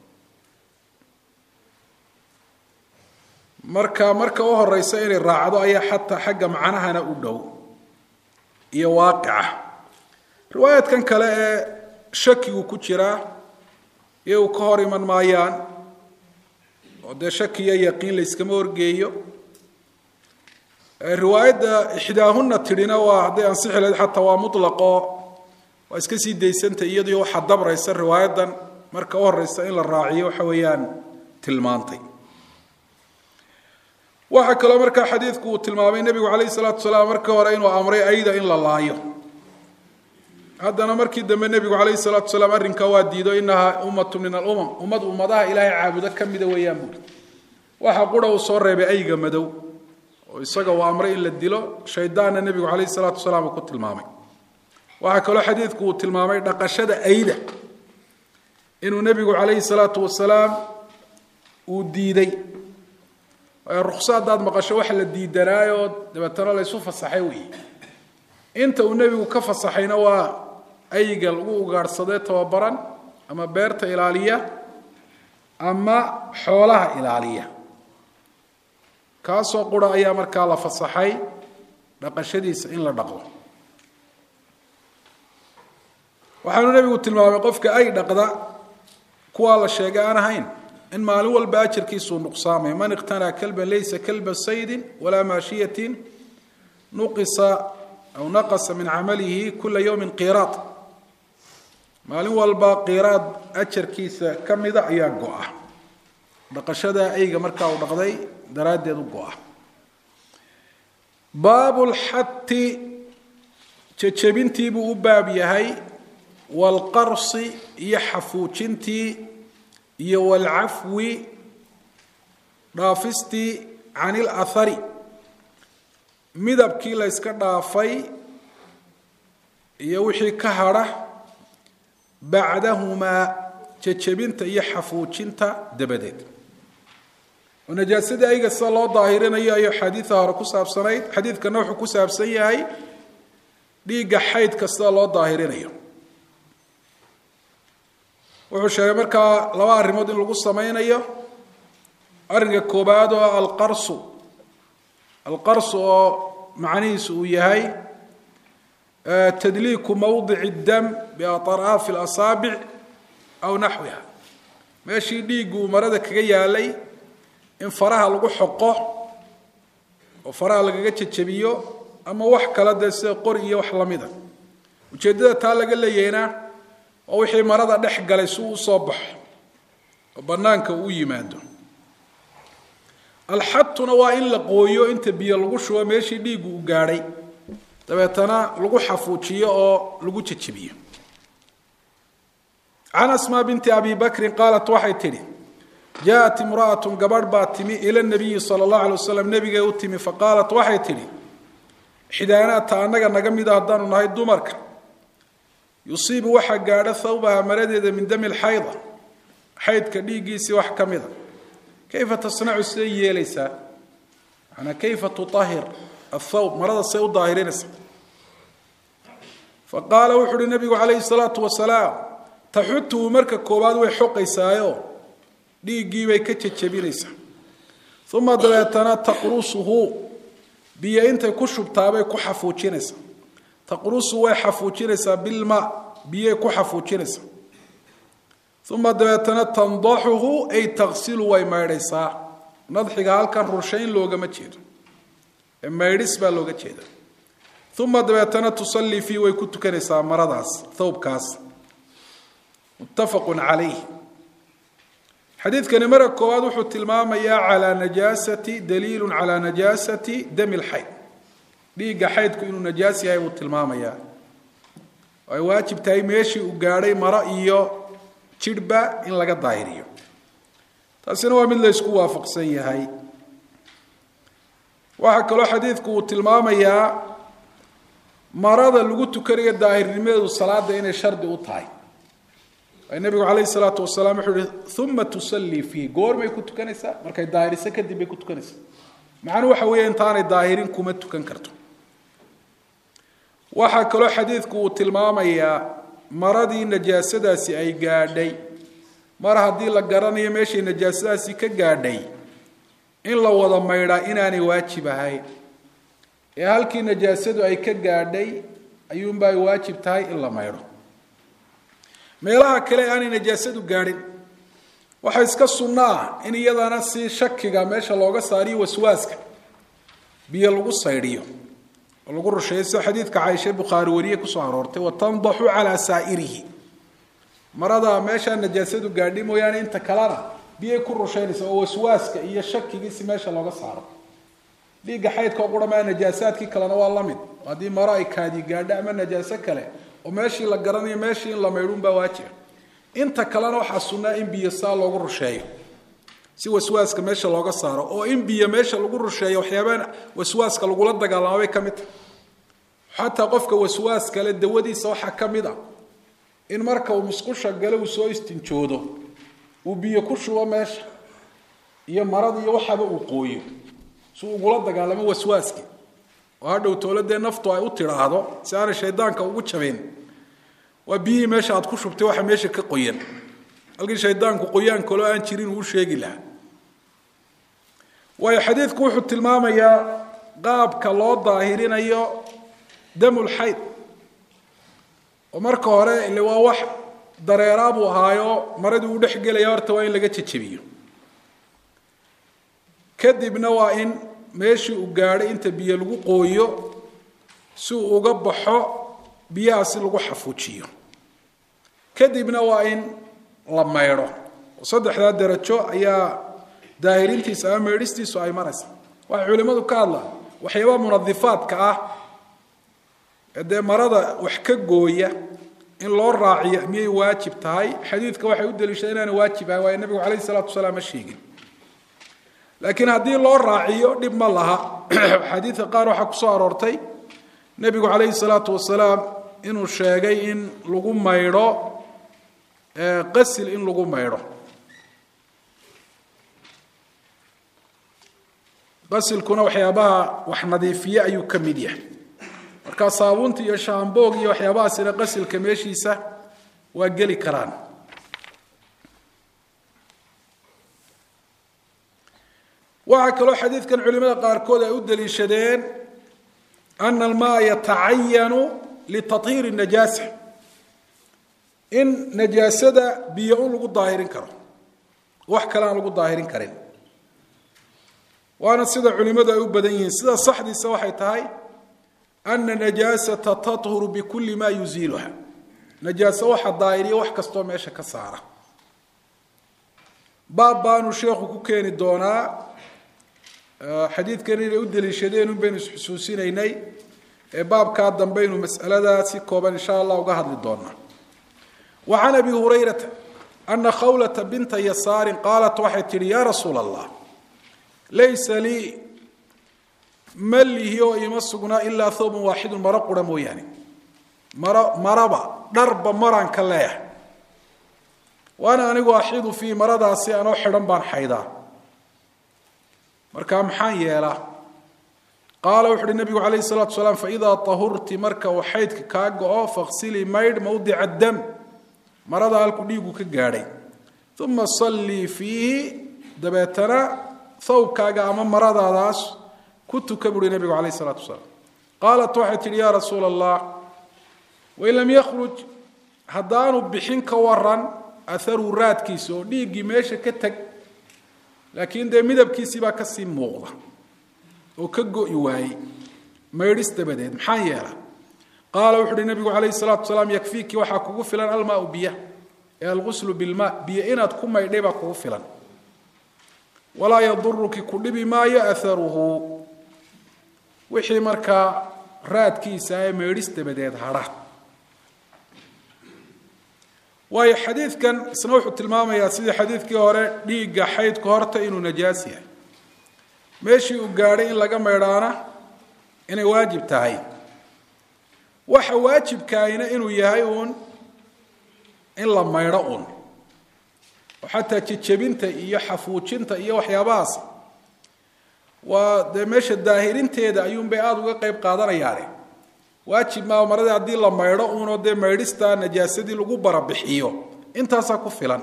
marka marka u horeysa inay raacdo ayaa xataa xagga macnahana u dhow iyo waaqica riwaayaadkan kale ee shakigu ku jiraa iyagu ka hor iman maayaan oo dee shakiyo yaqiin layskama horgeeyo riwaayadda ixdaahuna tidhina waa hadday ansixi lahayd xataa waa mutlaqo waa iska sii daysantay iyadoo waxaa dabraysa riwaayaddan marka u horeysa in la raaciyo waxa weeyaan tilmaantay waxaa kaloo markaa xadiidku uu tilmaamay nebigu calayhi salaatu wasalaam markii hore inuu amray ayda in la laayo haddana markii dambe nebigu calayhi salaatu wasalaam arrinkaa waa diido inahaa ummatu min alumam ummad ummadaha ilaahay caabudo ka mida weeyaan buuri waxa qura uu soo reebay ayga madow oo isaga uu amray in la dilo shaydaanna nebigu calayhi salaatu wasalaam uu ku tilmaamay waxaa kaloo xadiidku uu tilmaamay dhaqashada ayda inuu nebigu calayhi salaatu wasalaam uu diiday rukso haddaad maqasho waxa la diidanaayoo dabeetana laysu fasaxay weeye inta uu nebigu ka fasaxayna waa ayga lagu ugaadhsadee tababaran ama beerta ilaaliya ama xoolaha ilaaliya kaasoo qura ayaa markaa la fasaxay dhaqashadiisa in la dhaqdo waxaanu nebigu tilmaamay qofka ay dhaqda kuwaa la sheegay aan ahayn in maalin walba ajarkiisuu nuqsaamay man iqtanaa kalban laysa kalba saydin walaa maashiyatin nuqisa aw naqasa min camalihi kula yowmin qiraad maalin walba qiraad ajarkiisa ka mida ayaa go-a dhaqashada ayga markaa uu dhaqday daraaddeed u go-a baabu lxati jejebintii buu u baab yahay waalqarsi iyo xafuujintii iyo waalcafwi dhaafistii can ilahari midabkii la yska dhaafay iyo wixii ka hadha bacdahumaa jejebinta iyo xafuujinta dabadeed oo najaasadii ayga sida loo daahirinayo ayuu xadiida hore ku saabsanayd xadiidkana wuxuu ku saabsan yahay dhiigga xaydka sida loo daahirinayo wuxuu sheegay markaa laba arrimood in lagu sameynayo arrinka koobaad oo alqarsu alqarsu oo macnihiisu uu yahay tadliiku mawdici dam biaطraafi اlasaabic aw naxwiha meeshii dhiiggu uu marada kaga yaalay in faraha lagu xoqo oo faraha lagaga jejebiyo ama wax kale dee sida qori iyo wax lamida ujeeddada taa laga leeyahayna oo wixii marada dhex galay si uu usoo baxo oo bannaanka uu yimaado alxadtuna waa in la qooyo inta biyo lagu shubo meeshii dhiiggu u gaadhay dabeetana lagu xafuujiyo oo lagu jejebiyo can asmaa binti abi bakrin qaalat waxay tidhi jaaءat imra'atu gabadh baa timi ila nabiyi sala اllahu alay wasalam nebigay u timi faqaalat waxay tidhi xidaanaata annaga naga mida haddaanu nahay dumarka yusiibu waxaa gaadha thawbaha maradeeda min dami lxayda xaydka dhiiggiisii wax ka mida kayfa tasnacu siday yeelaysaa manaa kayfa tuahir athawb marada say u daahirinaysa faqaala wuxu uhi nabigu calayhi salaatu wasalaam taxutuhu marka koowaad way xoqaysaayo dhiiggiibay ka jejebinaysaa uma dabeetana taqrusuhu biyo intay ku shubtaabay ku xafuujinaysaa taqrusu way xafuujinaysaa bilma biyay ku xafuujinaysaa uma dabeetana tandaxuhu ay taqsilu way maydhaysaa nadxiga halkan rurshayn loogama jeedo ee maydhis baa looga jeeda uma dabeetana tusallii fii way ku tukanaysaa maradaas thawbkaas muttafaqun calayh xadiidkani marka koowaad wuxuu tilmaamayaa calaa najaasati daliilu calaa najaasati dami lxayd dhiigga xaydku inuu najaas yahay buu tilmaamayaa ay waajib tahay meeshii uu gaadhay maro iyo jidhba in laga daahiriyo taasina waa mid la ysku waafaqsan yahay waxaa kaloo xadiidku uu tilmaamayaa marada lagu tukanayo daahirnimadeedu salaada inay shardi u tahay ay nabigu calayhi salaatu wasalaam wuxuu ihi uma tusallii fiih goormay ku tukanaysaa markay daahiriso kadib bay ku tukanaysaa macnuu waxa weeye intaanay daahirin kuma tukan karto waxaa kaloo xadiidku uu tilmaamayaa maradii najaasadaasi ay gaadhay mar haddii la garanayo meeshay najaasadaasi ka gaadhay in la wada maydhaa inaanay waajib ahayn ee halkii najaasadu ay ka gaadhay ayuunba ay waajib tahay in la maydho meelaha kale aanay najaasadu gaadhin waxaa iska sunno ah in iyadana si shakiga meesha looga saariyo waswaaska biyo lagu saydhiyo oo lagu rusheeyo sida xadiidka caaisha bukhaari wariye kusoo aroortay watandaxu calaa saa'irihi marada meeshaa najaasadu gaadhi mooyaane inta kalena biyay ku rushaynaysa oo waswaaska iyo shakigiisi meesha looga saaro dhiigga xaydka oo qura maa najaasaadkii kalena waa la mid haddii maro ay kaadi gaadho ama najaaso kale oo meeshii la garanayo meeshii in la maydhuun baa waajiba inta kalena waxaa sunnaa in biyo saa loogu rusheeyo si waswaaska meesha looga saaro oo in biyo meesha lagu rusheeyo waxyaabaa waswaaska lagula dagaalamo bay ka mid tahay xataa qofka waswaas kale dawadiisa waxaa ka mid ah in marka uu musqusha gale uu soo istinjoodo uu biyo ku shubo meesha iyo marada iyo waxaba uu qooyo si ugula dagaalamo waswaaskii oo hadhow towladee naftu ay u tidhaahdo si aanay shaydaanka ugu jabeen waa biyihii meesha aad ku shubtay waxa meesha ka qoyan halkii shaydaanku qoyaan kaloo aan jirin uu sheegi lahaa waayo xadiidku wuxuu tilmaamayaa qaabka loo daahirinayo damulxayd oo marka hore ile waa wax dareeraa buu ahaayo maradii uu dhex gelaya horta waa in laga jejebiyo kadibna waa in meeshii uu gaadhay inta biyo lagu qooyo si uu uga baxo biyahaasi lagu xafuujiyo kadibna waa in la maydho saddexdaa darajo ayaa daahirintiisa ama meedhistiisu ay maraysa waxay culimmadu ka hadlaan waxyaabaa munadifaadka ah ee dee marada wax ka gooya in loo raaciyo miyay waajib tahay xadiidka waxay u daliishada inaana waajib ahay waayo nabigu calayhi salaatu wasalaam ma sheegin laakiin haddii loo raaciyo dhib ma laha xadiidka qaar waxaa kusoo aroortay nebigu calayhi salaatu wasalaam inuu sheegay in lagu maydho qasil in lagu maydho qasilkuna waxyaabaha wax nadiifiye ayuu ka mid yahay markaa saabuunta iyo shaamboog iyo waxyaabahaasina qasilka meeshiisa waa geli karaan waxaa kaloo xadiidkan culimada qaarkood ay u daliishadeen ana almaa yatacayanu litahiiri najaasa in najaasada biyo un lagu daahirin karo wax kale aan lagu daahirin karin waana sida culimmadu ay u badan yihiin sida saxdiisa waxay tahay ana najaasata tathuru bikulli maa yuziiluha najaaso waxa daahiriya wax kastoo meesha ka saara baab baanu sheekhu ku keeni doonaa xadiidkan inay u daliishadeen un baynu isxusuusinaynay ee baabkaa dambaynu mas'aladaa si kooban insha allah uga hadli doonaa wa can abi hurayrata ana khawlata binta yasaarin qaalat waxay tidhi yaa rasuula allah laysa lii ma lihi oo ima sugnaa ilaa thawban waaxidun maro qura mooyaane maro maraba dharba maraan ka leeyahay waana anigu axidu fii maradaasi anoo xidhan baan xaydaa marka maxaan yeelaa qaala wuxu uhi nabigu calayhi salatu salaam faidaa tahurti marka uu xaydka kaa go-o fakhsilii maydh mawdica dam marada halku dhiigu ka gaadhay uma sallii fiihi dabeetana thawbkaaga ama maradaadaas ku tuka buuhi nabigu calayh isalaatu wasalaam qaalat waxay tidhi yaa rasuula allah wain lam yakhruj haddaanu bixin ka waran aharuu raadkiisa oo dhiiggii meesha ka teg laakiin dee midabkiisii baa kasii muuqda oo ka go'i waayey maydhis dabadeed maxaan yeela qaala wuxu uhi nabigu calayhi salaatu wasalaam yakfiiki waxaa kugu filan almaau biya ee alguslu bilmaa biyo inaad ku maydhay baa kugu filan walaa yaduruki ku dhibi maayo aharuhu wixii markaa raadkiisa ee maydhis dabadeed hadha waayo xadiidkan isna wuxuu tilmaamayaa sidii xadiidkii hore dhiigga xaydku horta inuu najaas yahay meeshii uu gaadhay in laga maydhaana inay waajib tahay waxa waajibkaayna inuu yahay uun in la maydho uun oo xataa jejebinta iyo xafuujinta iyo waxyaabahaas waa dee meesha daahirinteeda ayuunbay aada uga qeyb qaadanayaane waajib maa maradii haddii la maydho uunoo dee maydhistaa najaasadii lagu barabixiyo intaasaa ku filan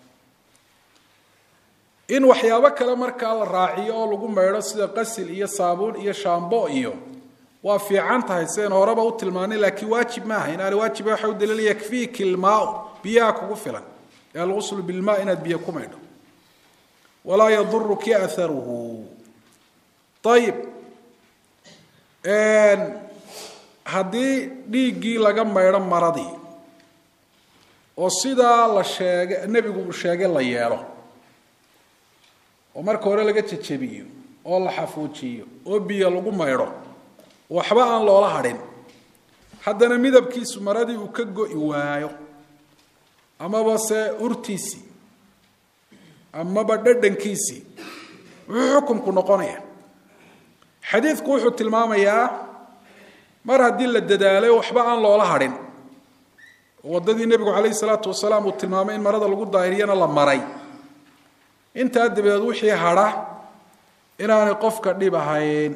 in waxyaabo kale markaa la raaciyo oo lagu maydho sida qasil iyo saabuun iyo shaambo iyo waa fiican tahay sideen horeba u tilmaanay laakiin waajib maaha inaana waajiba waxa u daliila yakfiiki ilmaau biyaha kugu filan ee alguslu bilmaa inaad biyo ku maydho walaa yaduruki aharuhu ayib haddii dhiiggii laga maydho maradii oo sidaa la sheegay nebigu uu sheegay la yeelo oo marka hore laga jejebiyo oo la xafuujiyo oo biyo lagu maydho waxba aan loola hadhin haddana midabkiisu maradii uu ka go'i waayo amaba se urtiisii amaba dhadhankiisii wuxuu xukunku noqonaya xadiidku wuxuu tilmaamayaa mar haddii la dadaalay waxba aan loola hadhin waddadii nebigu calayhi salaatu wasalaam uu tilmaamay in marada lagu daahiriyana la maray intaa dabadeed wixii hadha inaanay qofka dhib ahayn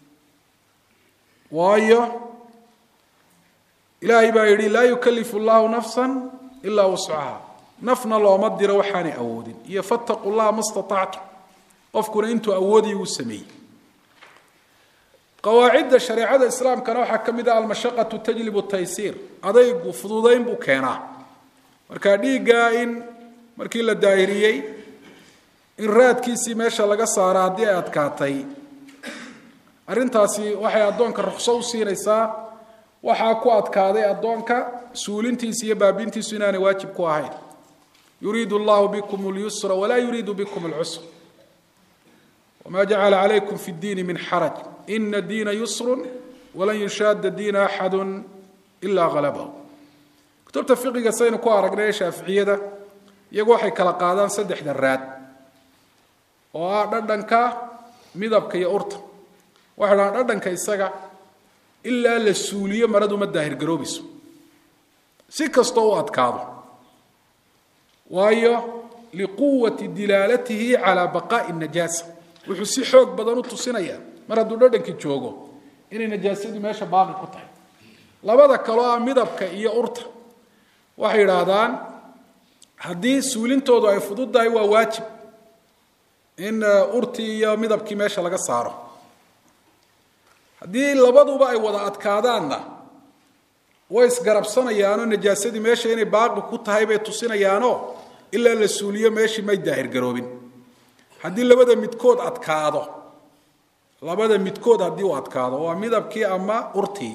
waayo ilaahay baa yidhi laa yukalifu llahu nafsan ilaa wuscaha nafna looma diro waxaanay awoodin iyo fattaqu llaha ma staactum qofkuna intuu awoodaya uu sameeyey qawaacidda shareecada islaamkana waxaa ka mid ah almashaqatu tajlibu taysiir adaygu fududayn buu keenaa marka dhiiggaa in markii la daahiriyey in raadkiisii meesha laga saara haddii ay adkaatay arrintaasi waxay addoonka ruqso u siinaysaa waxaa ku adkaaday addoonka suulintiisa iyo baabintiisu inaanay waajib ku ahayn yuriidu allahu bikum اlyusra walaa yuriidu bikum اlcusra wma jacala calaykum fi اddiini min xaraj ina diina yusru walan yushaada diina axadu ila halabahu kutubta fiqiga saynu ku aragnay shaaficiyada iyagu waxay kala qaadaan saddexda raad oo ah dhadhanka midabka iyo urta waxay dhahaan dhadhanka isaga ilaa la suuliyo maradu ma daahirgaroobayso si kastoo u adkaado waayo liquwati dilaalatihi calaa baqaa'i najaasa wuxuu si xoog badan u tusinayaa mar hadduu dhadhankii joogo inay najaasadii meesha baaqi ku tahay labada kaloo ah midabka iyo urta waxay yidhaahdaan haddii suulintoodu ay fududdahay waa waajib in urtii iyo midabkii meesha laga saaro haddii labaduba ay wada adkaadaanna way isgarabsanayaanoo najaasadii meesha inay baaqi ku tahay bay tusinayaanoo ilaa la suuliyo meeshii may daahirgaroobin haddii labada midkood adkaado labada midkood haddii uu adkaado waa midabkii ama urtii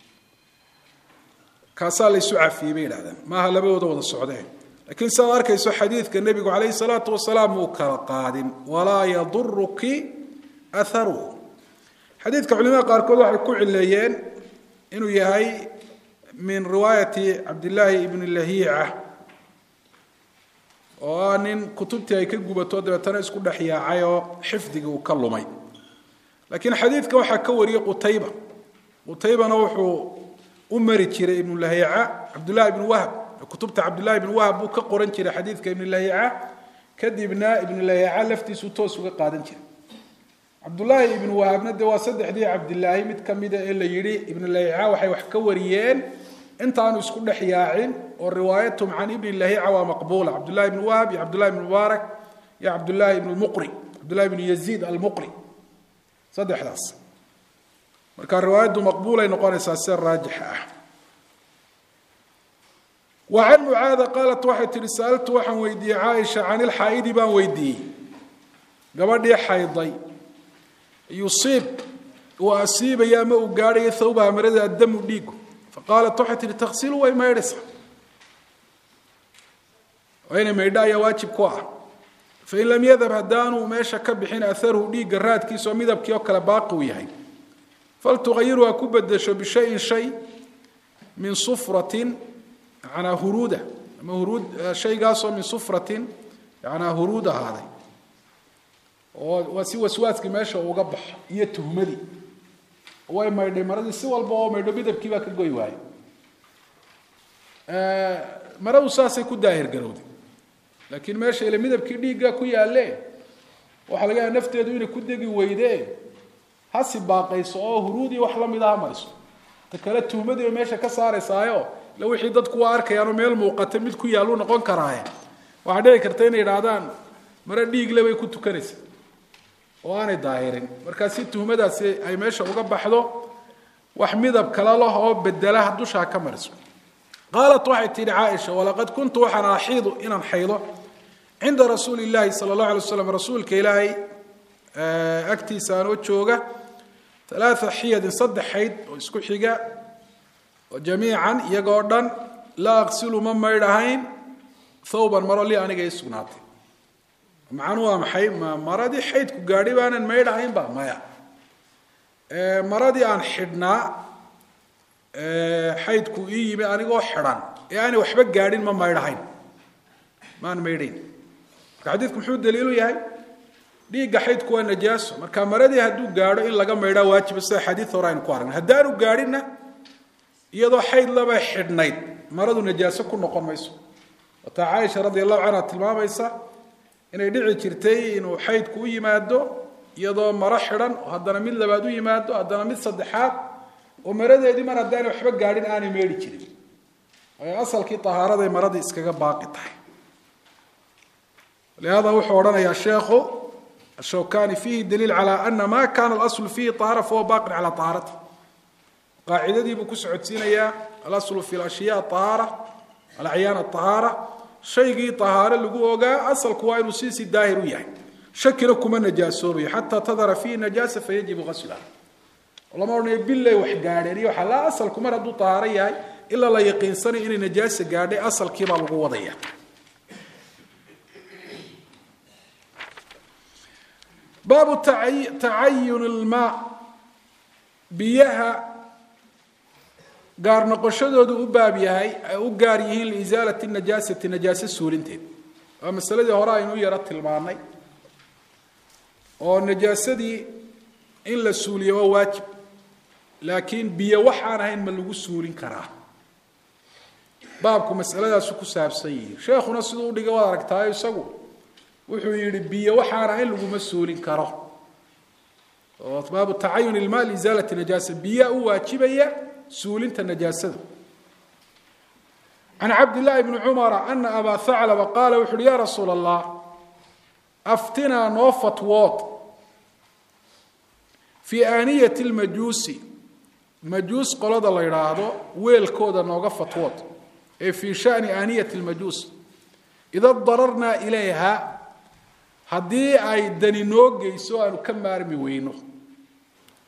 kaasaa laysu cafiyey bay yidhahdeen maaha labadooda wada socdeen lakiin sidaad arkayso xadiidka nebigu calayhi salaatu wasalaam uu kala qaadin walaa yaduruki aharuhu xadiidka culimada qaarkood waxay ku cileeyeen inuu yahay min riwaayati cabdillaahi ibni lahiica oo ah nin kutubtii ay ka gubato dabeetana isku dhex yaacay oo xifdigii uu ka lumay laakiin xadiidka waxaa ka wariyey qutayba qutaybana wuxuu u mari jiray ibnu lahiica cabdullahi ibnu wahb kutubta cabdullahi ibnu wahb buu ka qoran jiray xadiidka ibnu lahiica kadibna ibnu lahiica laftiisuu toos uga qaadan jiray cabdullaahi ibnu wahabna dee waa saddexdii cabdilaahi mid ka mida ee la yidhi ibnu lahiica waxay wax ka wariyeen intaanu isku dhex yaacin oo riwaayatum can ibni lahiica waa maqbuula cabdullahi ibnu wahab iyo cabdullahi ibnu mubaarak iyo cabdullaahi ibnu lmuqri cabdullahi ibnu yaziid almuqri saddexdaas marka riwaayaddu maqbuulay noqonaysaa sida raajixa ah wa can mucaada qaalat waxay tihi sa'altu waxaan weydiiyey caaisha can ilxaa'idi baan weydiiyey gabadhii xayday yusiib uu asiibaya ama uu gaadhayo thawbaha marada addamu dhiigu faqaalat waxay tihi taksilu way maydhaysaa waa inay maydho ayaa waajib ku ah fain lam yadhab haddaanuu meesha ka bixin aharhu dhiigga raadkiisa oo midabkii oo kale baaqi uu yahay faltuqayiru ha ku bedesho bishayin shay min sufratin yanaa huruuda ama huruud shaygaasoo min sufratin yanaa huruud ahaaday oo waa si waswaaskii meesha uga baxo iyo tuhmadii way maydhay maradii si walba oo maydho midabkii baa ka goy waaye maradu saasay ku daahir garowday laakiin meesha ile midabkii dhiigga ku yaalle waxaa laga yaaba nafteedu inay ku degi weyde hasi baaqayso oo huruudii wax la mid aha mariso ta kale tuhmadii bay meesha ka saaraysaayo ila wixii dadku waa arkayaanoo meel muuqata mid ku yaallu noqon karaaye waxaa dhici karta inay idhaahdaan mare dhiigle bay ku tukanaysa oo aanay daahirin markaa si tuhmadaasi ay meesha uga baxdo wax midab kale lah oo bedela dushaa ka mariso qaalat waxay tihi caaisha walaqad kuntu waxaan axiidu inaan xaydo cinda rasuuli llaahi sala allahu alay waslam rasuulka ilaahay agtiisa anoo jooga alaaa xiyadin saddex xayd oo isku xiga oo jamiican iyagoo dhan laa aqsilu ma maydhahayn thawban maro li aniga ii sugnaatay macnuu waa maxay ma maradii xaydku gaadhi baanan maydhahaynba maya maradii aan xidhnaa xaydku ii yimi anigoo xidhan ee aanay waxba gaadhin ma maydhahayn maan maydhayn marka xadiidku muxuu daliilu yahay dhiigga xaydku waa najaaso marka maradii hadduu gaadho in laga maydhaa waajiba sida xadiid hore aynu ku aragnay haddaanu gaadhinna iyadoo xayd laba xidhnayd maradu najaaso ku noqon mayso wataa caaisha radi allahu canha tilmaamaysa inay dhici jirtay inuu xaydku u yimaado iyadoo maro xidhan oo haddana mid labaad u yimaado haddana mid saddexaad oo maradeedii mar haddaanay waxba gaadhin aanay meedhi jirin ay asalkii tahaaraday maradii iskaga baaqi tahay lihada wuxuu odhanayaa sheekhu ashawkani fiihi daliil calى ana ma kana alaslu fiihi طahaara fahuwa baqin calى طahaarati qaacidadii buu ku socodsiinayaa alaslu fi lashyaa طahaara alacyaan طahaara shaygii طahaaro lagu ogaa asalku waa inuu siisii daahir u yahay shakina kuma najaasoobayo xataa tadhara fiihi najaasa fayajibu gasluha lama odhanayo billay wax gaadheen iyo waxaa laa asalku mar hadduu tahaaro yahay ilaa la yaqiinsanayo inay najaasa gaadhay asalkiibaa lagu wadaya baabu tacayun ilmaa biyaha gaar noqoshadoodu u baab yahay ay u gaar yihiin liisaalati najaasati najaase suulinteed waa masaladii hore aynu u yaro tilmaanay oo najaasadii in la suuliyo waa waajib laakiin biyo waxaan ahayn ma lagu suulin karaa baabku masaladaasu ku saabsan yihi sheekhuna siduu udhigay waad aragtaayo isagu wuxuu yihi biyo waxaan ahayn laguma suulin karo oo baabu tacayun ilma liisaalati najaasa biyaa u waajibaya suulinta najaasada can cabdillaahi bni cumara ana abaa haclaba qaala wuxu uhi ya rasuula allah aftinaa noo fatwood fii aaniyati lmajuusi majuus qolada la yidhaahdo weelkooda nooga fatwood ee fii shani aaniyati lmajuus ida dararnaa ilayha haddii ay dani noo geyso aanu ka maarmi weyno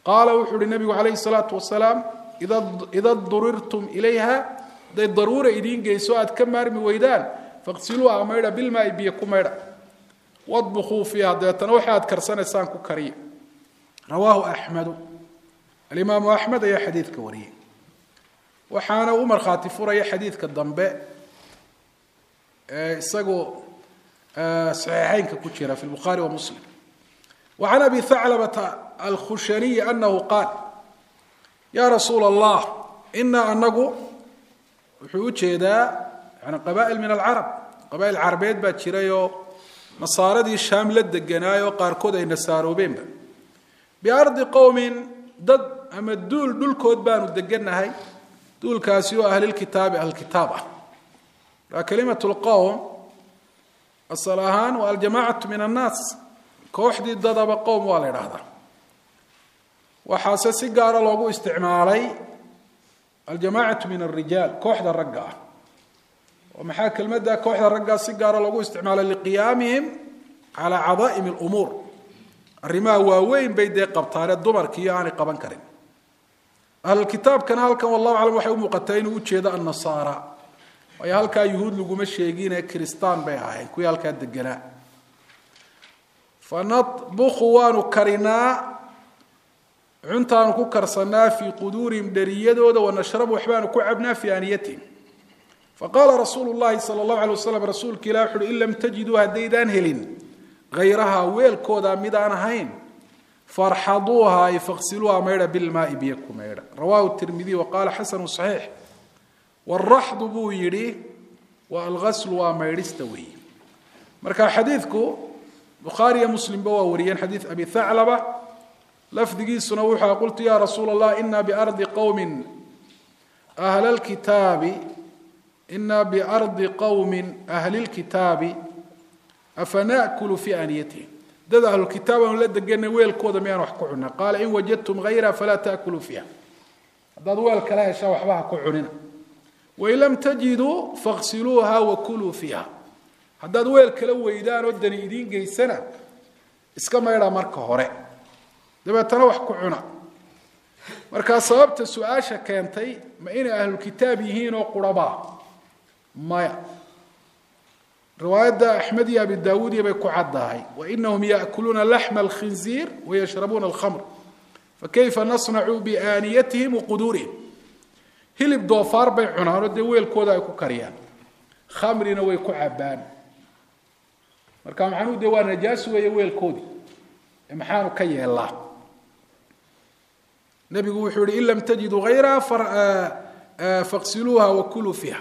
qaala wuxuu uhi nabigu calayhi salaatu wasalaam ida durirtum ilayha hadday daruura idiin geyso aad ka maarmi weydaan faqsiluuha maydha bilmaai biyo ku maydha wadbukuu fiiha dabeetana waxa aad karsanaysaan ku kariya rawaahu axmedu alimaamu axmed ayaa xadiidka wariyey waxaana u markhaati furaya xadiidka dambe ee isagoo saxiixeynka ku jira fi lbukhaari wa muslim wa can abi thaclabata alkhushaniyi anahu qaal yaa rasuula allah inaa anagu wuxuu u jeedaa yani qabaa'il min alcarab qabaa'il carabeed baa jirayoo nasaaradii shaam la deganaayoo qaarkood ay nasaaroobeenba biardi qowmin dad ama duul dhulkood baanu degannahay duulkaasi oo ahlilkitaabi ahlkitaab ah markaa kalimat lqowm asal ahaan waa aljamacatu min annaas kooxdii dadaba qowm waa la idhaahdaa waxaase si gaara loogu isticmaalay aljamacatu min alrijaal kooxda ragga ah oo maxaa kelmadda kooxda raggaa si gaara loogu isticmaalay liqiyaamihim calaa cadaa'im lumuur arrimaha waaweyn bay dee qabtaane dumarkiiyo aanay qaban karin ahlulkitaabkana halkan wallahu aclam waxay u muuqataa inuu ujeedo annasaara waayo halkaa yuhuud laguma sheegine kiristaan bay ahayn kuwii halkaa deganaa fanadbuku waanu karinaa cuntaanu ku karsanaa fii quduurihim dheriyadooda wanashrabu waxbaanu ku cabnaa fii aaniyatihim faqaala rasuulu llahi sala allahu alay waslam rasuulka ilah wuxu uhi in lam tajiduu haddaydaan helin hayrahaa weelkooda midaan ahayn farxaduuha ay faqsiluuha maydha bilmaai biyo ku maydha rawahu tirmidiy wa qaala xasanu saxiix waraxdu buu yidhi wa algaslu waa maydhista weeye marka xadiidku bukhaariyo muslimba waa wariyeen xadiid abi thaclaba lafdigiisuna wuxua qultu ya rasuula allah ina biardi qowmin ahla lkitaabi ina biardi qowmin ahli lkitaabi afana'kulu fii aaniyatihim dad ahlulkitaab aanu la deganay weelkooda miyaan wax ku cunaa qaala in wajadtum hayra falaa taakuluu fiiha haddaad weel kala heshaa waxba ha ku cunina wain lam tajiduu faqsiluuha wakuluu fiiha haddaad weel kala weydaan oo dani idiin geysana iska maydha marka hore dabeetana wax ku cuna markaa sababta su-aasha keentay ma inay ahlulkitaab yihiin oo qurabaa maya riwaayadda axmed iyo abi daawuudiya bay ku caddahay wainahum yaakuluuna laxma alkhinziir wayashrabuuna alkhamr fakayfa nasnacu biaaniyatihim waquduurihim hilib doofaar bay cunaanoo dee weelkooda ay ku kariyaan khamrina way ku cabbaan marka maxaanuu dee waa najaas weeye weelkoodii ee maxaanu ka yeelaa nebigu wuxuu yihi in lam tajiduu hayraha faqsiluuha wakuluu fiiha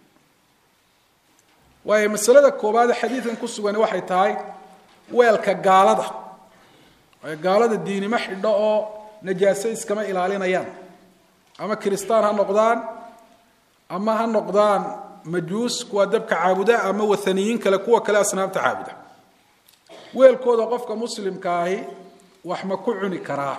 waayo masalada koobaade xadiidkan ku sugan waxay tahay weelka gaalada waayo gaalada diinimo xidho oo najaaso iskama ilaalinayaan ama kiristaan ha noqdaan ama ha noqdaan majuus kuwa dabka caabuda ama wathaniyiin kale kuwa kale asnaamta caabuda weelkooda qofka muslimka ahi wax ma ku cuni karaa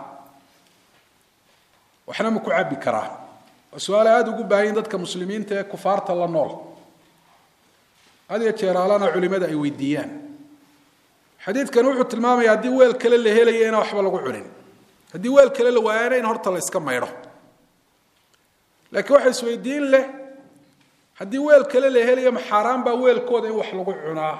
waxna ma ku cabbi karaa waa su-aale aada ugu baahayin dadka muslimiinta ee kufaarta la nool had iyo jeeraalana culimada ay weydiiyaan xadiidkan wuxuu tilmaamaya haddii weel kale la helaya inaan waxba lagu cunin haddii weel kale la waayana in horta la iska maydho laakiin waxa isweydiin leh haddii weel kale la helayo ma xaaraan baa weelkooda in wax lagu cunaa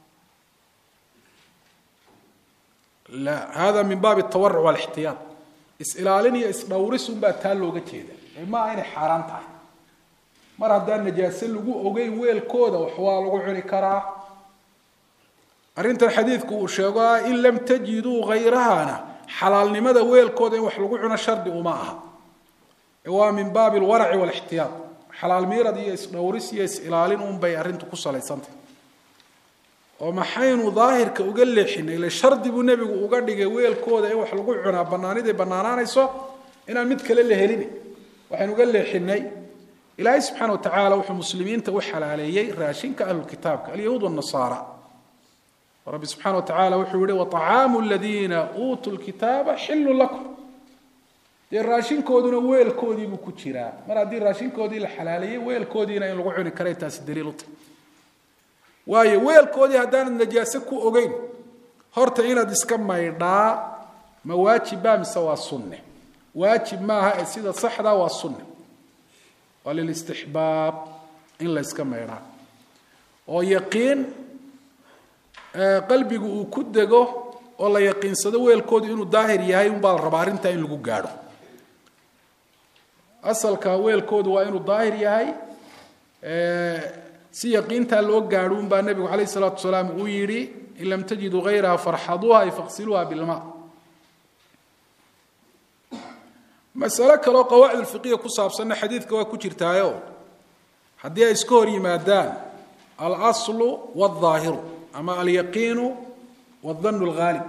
la hada min baabi tawaruc walixtiyaad is-ilaalin iyo is-dhowris unbaa taa looga jeeda ee ma aha inay xaaraan tahay mar haddaan najaase lagu ogeyn weelkooda wax waa lagu cuni karaa arrintan xadiidku uu sheego ah in lam tajiduu hayrahana xalaalnimada weelkooda in wax lagu cuno shardi uma aha ee waa min baabi alwaraci walixtiyaad xalaal miirad iyo is-dhowris iyo is-ilaalin unbay arrintu ku salaysantay oo maxaynu daahirka uga leexinay ile shardi buu nebigu uga dhigay weelkooda in wax lagu cunaa bannaaniday bannaanaanayso inaan mid kale la helin waxaynu uga leexinay ilaahay subxaana watacaala wuxuu muslimiinta u xalaaleeyey raashinka ahlulkitaabka alyahuud wanasaara rabbi subxana wa tacala wuxuu yihi waطacaamu aladiina uutuu lkitaaba xilun lakum dee raashinkooduna weelkoodiibuu ku jiraa mar haddii raashinkoodii la xalaaleeyey weelkoodiina in lagu cuni karay taasi daliil uta waayo weelkoodii haddaanad najaase ku ogeyn horta inaad iska maydhaa ma waajiba mise waa sunne waajib maaha ee sida saxda waa sunna waa lilistixbaab in la yska maydhaa oo yaqiin qalbigu uu ku dego oo la yaqiinsado weelkoodu inuu daahir yahay unbaa la rabaa arrintaa in lagu gaadho asalka weelkoodu waa inuu daahir yahay si yaqiintaa loo gaadho unbaa nebigu calayh isalaatu wasalaam uu yidhi in lam tajiduu hayraha farxaduuha ay faqsiluuha bilma masalo kaleoo qawaacid ulfiqiya ku saabsanna xadiidka waa ku jirtaayo haddii ay iska hor yimaadaan alaslu waldaahiru ama alyaqiinu wadannu alghaalib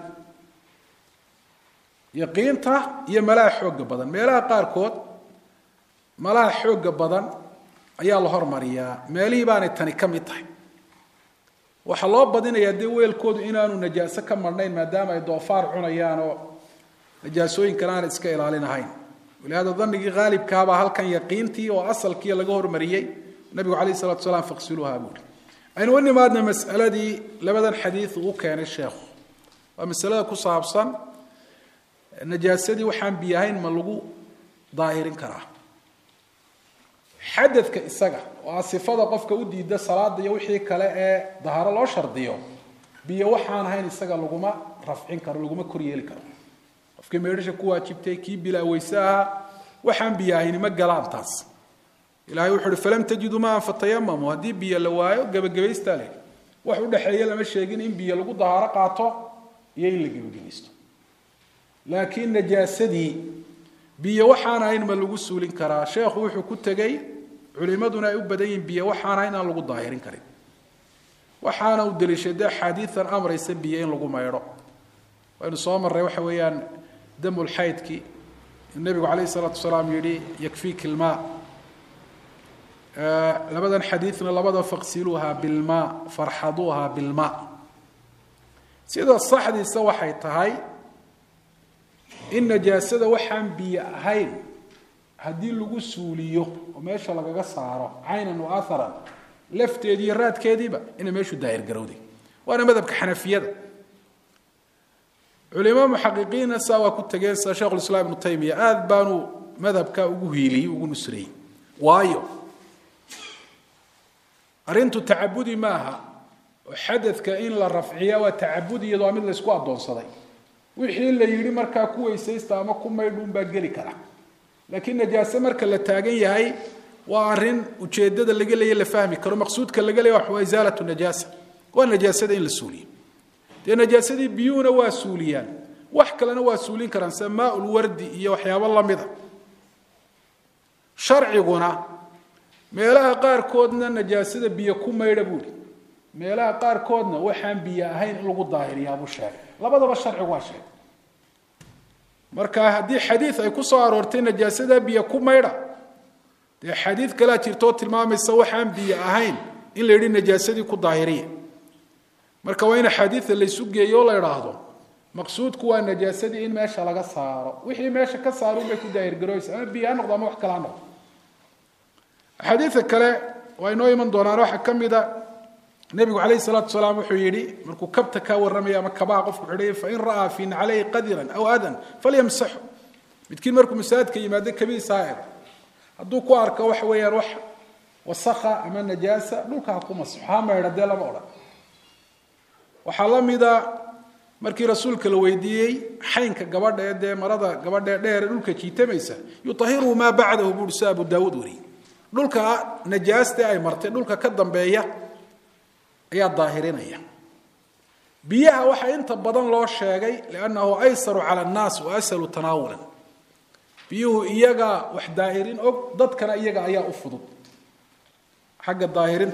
yaqiinta iyo malaha xooga badan meelaha qaarkood malaha xooga badan ayaa la hormariyaa meelihii baanay tani ka mid tahay waxaa loo badinayaa dee weelkoodu inaanu najaaso ka marnayn maadaama ay doofaar cunayaan oo najaasooyinkan aanay iska ilaalinahayn walihaada danigii haalibkaabaa halkan yaqiintii oo asalkii laga hormariyey nabigu calayh salatu salaam faqsiluuha buuri aynu u nimaadna masaladii labadan xadiid uu keenay sheekhu waa masalada ku saabsan najaasadii waxaan biyahayn ma lagu daahirin karaa xadadka isaga oo a sifada qofka u diida salaada iyo wixii kale ee daharo loo shardiyo biyo waxaan ahayn isaga laguma rafcin karo laguma koryeeli karo qofkii meedhasha ku waajibtay kii bilaa weyse ahaa waxaan biyo ahayni ma galaan taas ilahay wuxu uhi falam tajiduu maan fatayamamu haddii biyo la waayo gebagabaystaa leh wax udhexeeya lama sheegin in biyo lagu dahaaro qaato iyo in la gebagabaysto laakiin najaasadii biyo waxaan ahayn ma lagu suulin karaa sheekhu wuxuu ku tegey culimaduna ay u badan yihiin biyo waxaan ahayn aan lagu daahirin karin waxaana uu daliishaday axaadiian amraysa biyo in lagu maydho waynu soo marray waxa weeyaan damulxaydkii nebigu calayh isalaatu wasalaam yihi yakfiiki ilmaa labadan xadiidna labada faqsiluuha bilmaa farxaduuha bilmaa sida saxdiisa waxay tahay in najaasada waxaan biyo ahayn haddii lagu suuliyo oo meesha lagaga saaro caynan wa aharan lafteedii iyo raadkeediiba inay meeshu daahir garowday waana madhabka xanafiyada culimo muxaqiqiinna saa waa ku tegeen sida shekhulislaam ibnu taymiya aada baanu madhabka ugu hiiliyey ugu nusreeyey waayo arrintu tacabudi maaha oo xadadka in la rafciya waa tacabudi iyado waa mid la ysku addoonsaday wixii la yidhi markaa ku weysaysta ama ku maydhuun baa geli kara laakiin najaase marka la taagan yahay waa arrin ujeedada laga leeya la fahmi karo maqsuudka laga leeya waa isaalatu najaasa waa najaasada in la suuliyo dee najaasadii biyuhuna waa suuliyaan wax kalena waa suulin karaan sida maaulwardi iyo waxyaabo lamida sharciguna meelaha qaarkoodna najaasada biyo ku maydha buuhi meelaha qaarkoodna waxaan biyo ahayn in lagu daahiriyaabuu sheegay labadaba sharcigu waa sheegay marka haddii xadiid ay ku soo aroortay najaasada biyo ku maydha dee xadiid kalea jirtoo tilmaamaysa waxaan biyo ahayn in la yidhi najaasadii ku daahiriya marka waa in axaadiida laysu geeyo o la idhaahdo maqsuudku waa najaasadii in meesha laga saaro wixii meesha ka saaro unbay ku daahirgarooysa ama biyo ha noqdo ama wax kale ha noqdo axaadiida kale waa inoo iman doonaan waxaa ka mid a nebigu calayhi salaatu salaam wuxuu yidhi markuu kabta kaa warramaya ama kabaha qofku xidhay fain ra'aa fi naclayhi qadiran aw adan falyamsaxu midkiin markuu masaajidka yimaado kabihiisa ha ego hadduu ku arko waxa weeyaan wax wasakha ama najaasa dhulka ha ku masxo ha maydha dee lama odhan waxaa la mida markii rasuulka la weydiiyey xaynka gabadha ee dee marada gabadha ee dheer ee dhulka jiitamaysa yuahiruhu maa bacdahu buuri si abu daawuud wariyey dhulka najaaste ay martay dhulka ka dambeeya ayaa daahirinaya biyaha waxaa inta badan loo sheegay liannahu aysaru cala annaas wa ashalu tanaawulan biyuhu iyagaa wax daahirin og dadkana iyaga ayaa u fudud xagga daahirinta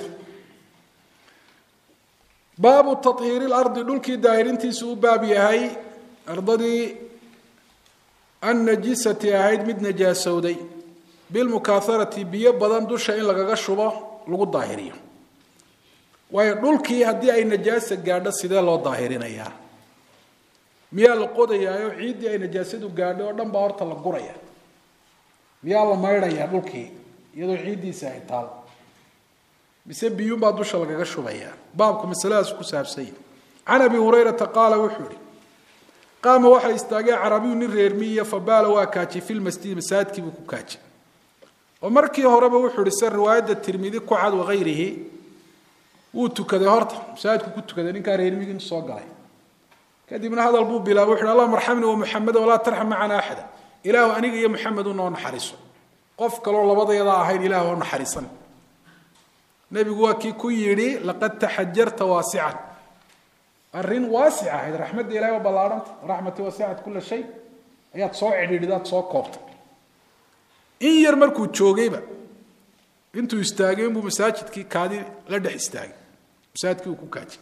baabu tahiiri lardi dhulkii daahirintiisu u baab yahay ardadii annajisati ahayd mid najaasowday bilmukaaharati biyo badan dusha in lagaga shubo lagu daahiriyo waayo dhulkii haddii ay najaasa gaadho sidee loo daahirinayaa miyaa la qodayaayo ciiddii ay najaasadu gaadho oo dhan baa horta la guraya miyaa la maydhayaa dhulkii iyadoo ciiddiisa ay taal mise biyuunbaa dusha lagaga shubayaa baabku masaladaas ku saabsanya can abi hurayrata qaala wuxuu ihi qaama waxaa istaagay carabiyu nin reermiya fabaala waa kaajiyey fi lmasjidi masaajidkii buu ku kaajiyey oo markii horeba wuxuu ihi se riwaayadda tirmidi ku cad wakayrihi wuu tukaday horta masaajidku ku tukaday ninkaa reermigii soo galay kadibna hadal buu bilaabay wuxu uhi allahuma arxamni wa muxameda walaa tarxam macana axada ilaahu aniga iyo muxamed unoo naxariiso qof kaloo labadayada ahayn ilahu oo naxariisan nebigu waa kii ku yidhi laqad taxajarta waasican arrin waasic ahayd raxmadda ilahay waa ballaahanta raxmati wasicat kula shay ayaad soo cidhiidhidaad soo koobtay in yar markuu joogayba intuu istaagay inbuu masaajidkii kaadi la dhex istaagay masaajidkii uu ku kaajiyey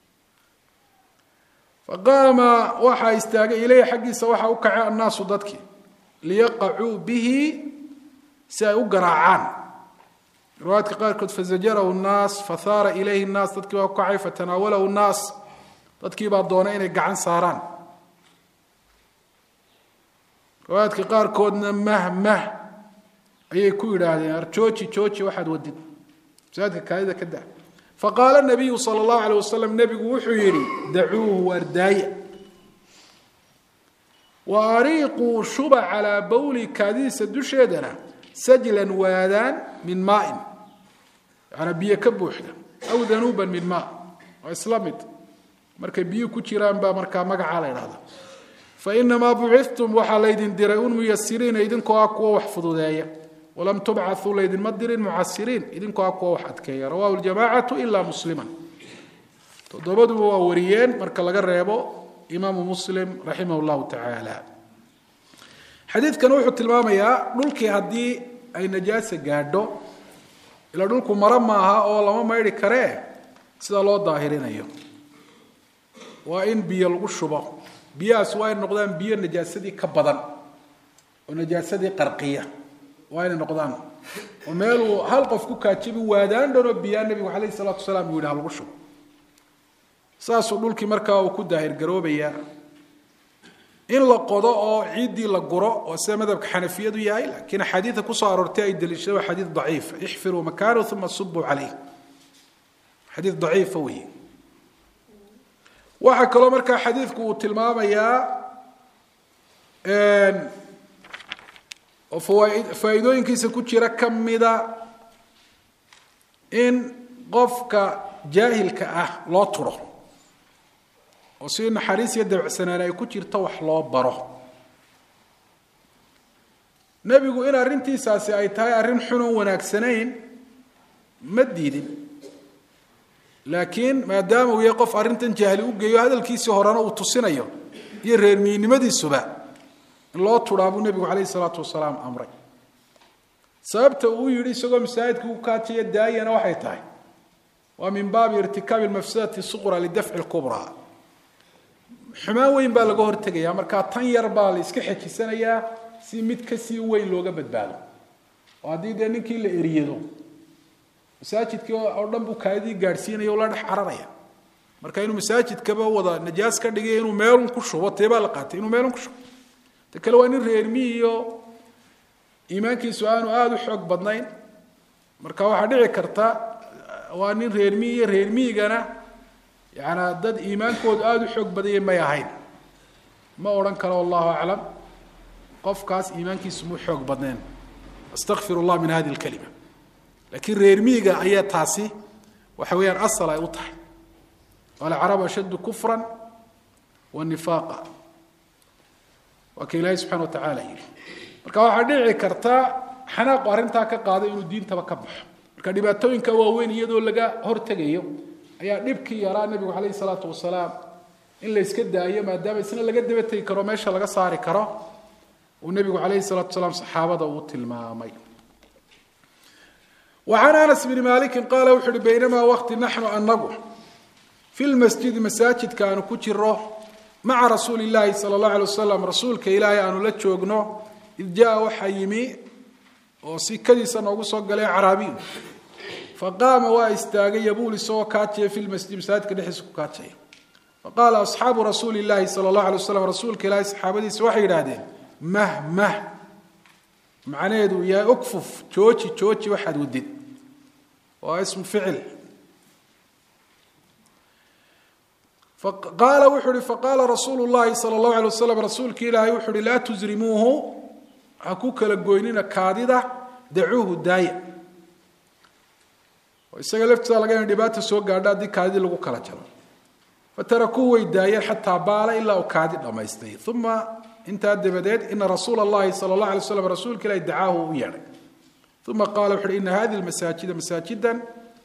faqaama waxaa istaagay ileyhi xaggiisa waxaa u kacay annaasu dadkii liyaqacuu bihi si ay u garaacaan riwaayadka qaarkood fazajarahu nnaas fahaara ilayhi nnaas dadkii baa u kacay fatanaawalahu nnaas dadkii baa doonay inay gacan saaraan riwaayadka qaarkoodna mah mah ayay ku yidhaahdeen arjooji jooji waxaad wadid masaajidka kaadida ka da faqaala nabiyu sala allahu alay wasalam nebigu wuxuu yidhi dacuuhu waardaaya wa ariiquu shuba calaa bawli kaadidiisa dusheedana sajlan waadaan min maain yaana biyo ka buuxda aw danuuban min maa waa isla mid markay biyo ku jiraan baa markaa magacaa la ydhahda fainamaa bucithtum waxaa laydin diray un muyasiriina idinkoo ah kuwa wax fududeeya walam tubcauu laydinma dirin mucasiriin idinkoo ah kuwa wax adkeeya rawahu ljamacatu ila musliman toddobaduba waa wariyeen marka laga reebo imaamu muslim raximah llahu tacaala xadiidkan wuxuu tilmaamayaa dhulkii haddii ay najaasa gaadho ila dhulku maro maaha oo lama maydhi karee sida loo daahirinayo waa in biyo lagu shubo biyahaas waa inay noqdaan biyo najaasadii ka badan oo najaasadii qarqiya waa inay noqdaan oo meeluu hal qof ku kaajibi waadaan dhanoo biyaa nebigu calayh isalaatu wasalaam uu yidhi ha lagu shubo saasuu dhulkii markaa uu ku daahir garoobayaa in la qodo oo ciiddii la guro oo sida madhabka xanafiyadu yahay laakiin axaadiida kusoo aroortay ay daliishada waa xadiid daciif ixfiruu makaanahu uma subuu calayh xadiid daciifa weeye waxaa kaloo markaa xadiidku uu tilmaamayaa oo faa'iidooyinkiisa ku jira ka mida in qofka jaahilka ah loo turo oo si naxariis iyo dabacsanaan ay ku jirto wax loo baro nebigu in arrintiisaasi ay tahay arrin xunoon wanaagsanayn ma diidin laakiin maadaama uu yahay qof arrintan jahli u geeyo hadalkiisii horena uu tusinayo iyo reermiinimadiisuba in loo turaa buu nebigu calayhi salaatu wasalaam amray sababta uu yidhi isagoo masaajidka u kaajaya daayana waxay tahay waa min baabi irtikaabi lmafsadati suqra lidafci lkubraa xumaan weyn baa laga hortegayaa markaa tan yar baa la iska xejisanayaa si mid kasii weyn looga badbaado oo haddii dee ninkii la eriyado masaajidkii oo dhan buu kaadidii gaadhsiinaya o la dhex cararaya marka inuu masaajidkaba wada najaas ka dhigay inuu meelun ku shubo teebaa la qaatay inuu meelun ku shubo ta kale waa nin reermi iyo iimaankiisu aanu aada u xoog badnayn marka waxaa dhici karta waa nin reermi iyo reermiyigana yaana dad iimaankoodu aada u xoog badaya may ahayn ma odhan karo wallahu aclam qofkaas iimaankiisu mu xoog badneen astakfir llah min hadi lkalima laakiin reermiiga ayaa taasi waxa weeyaan asal ay u tahay alcarabu ashaddu kufra wa nifaaqa waa ka ilaahay subxana wa tacaala yidhi marka waxaa dhici karta xanaaqu arrintaa ka qaado inuu diintaba ka baxo marka dhibaatooyinka waaweyn iyadoo laga hortegayo ayaa dhibkii yaraa nebigu calayhi salaatu wasalaam in la yska daayo maadaama isna laga daba tegi karo meesha laga saari karo uu nebigu calayhi salaatu wasalaam saxaabada uu tilmaamay وعن أنس بن مالك قال وxu uhi بينما وkti نحن anagu في المسجد maساaجidka aanu ku jiro maعa رasuuل اللahi صلى الله عليه وسلم rasuulka ilaahay aanu la joogno إذ jaءa waxa yimi oo sikadiisa noogu soo galay caraabiyu faqaama waa istaagay yabuul isagoo kaajaya في المسجد masaajidka dhexdiisa ku kaajaya faqaala أصxaabu rasuuli الlahi salى الlaه عليه وسلم rasuulka ilaahay saxaabadiisa waxay yidhahdeen mh mh macnaheedu uu yahay ukfuf jooji jooji waxaad wadid waa ismu ficil qaala wuxuu uhi faqaala rasuulu llahi sala allahu alay wasalam rasuulki ilaahay wuxuu uhi laa tusrimuuhu ha ku kala goynina kaadida dacuuhu daaya oo isaga laftiisa laga ina dhibaata soo gaadho haddii kaadidii lagu kala jaro fatarakuuhu way daayeen xataa baala ilaa uu kaadi dhammaystay uma intaa dabadeed ina rasuula allahi sala allah alay slam rasuulka ilahi dacaahu u yeedhay uma qaala wuxu uhi ina hadihi lmasaajida masaajidan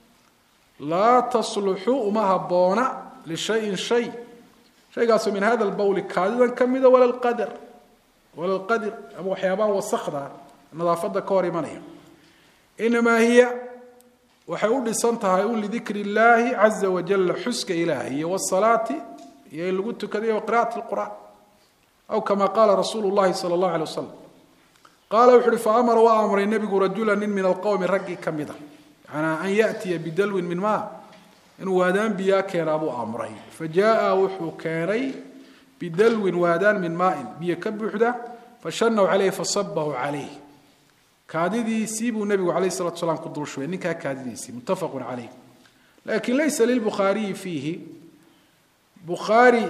laa tasluxu uma habboona lishayin shay shaygaasoo min hada lbawli kaadidan ka mida wala lqadar wala lqadir ama waxyaabaha wasakda nadaafada ka hor imanaya inamaa hiya waxay u dhisan tahay un lidikri illaahi caza wajala xuska ilaahi iyo wsalaati iyo in lagu tukadayo waqira'ati lqur'aan aw kama qaala rasuulu llahi sala allahu alay wasalam qaala wuxu uhi faamara waa amray nebigu rajula nin min alqowmi raggii ka mida yanaa an yaatiya bidalwin min maa inuu waadaan biyaa keenaa buu amray fa jaaa wuxuu keenay bidalwin waadaan min maain biyo ka buuxda fashanaw caleyhi fasabahu calayh kaadidiisii buu nebigu alayh salatu salaam ku dulshubay ninkaa kaadidiisii muttafaqun caleyh lakin laysa lilbukhaariyi fiihi bukhaari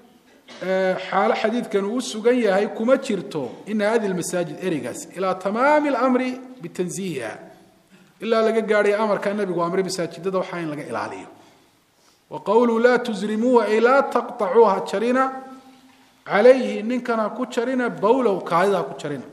xaalo xadiidkan uu sugan yahay kuma jirto ina hadi lmasaajid ereygaas ilaa tamaami اlamri bitanziihiha ilaa laga gaadhay amarka nebigu amray masaajidada waxaa in laga ilaaliyo wa qowluhu laa tusrimuuha ay laa taqطacuuha jarina calayhi ninkan ha ku jarina bowlahu kaadida ha ku jarina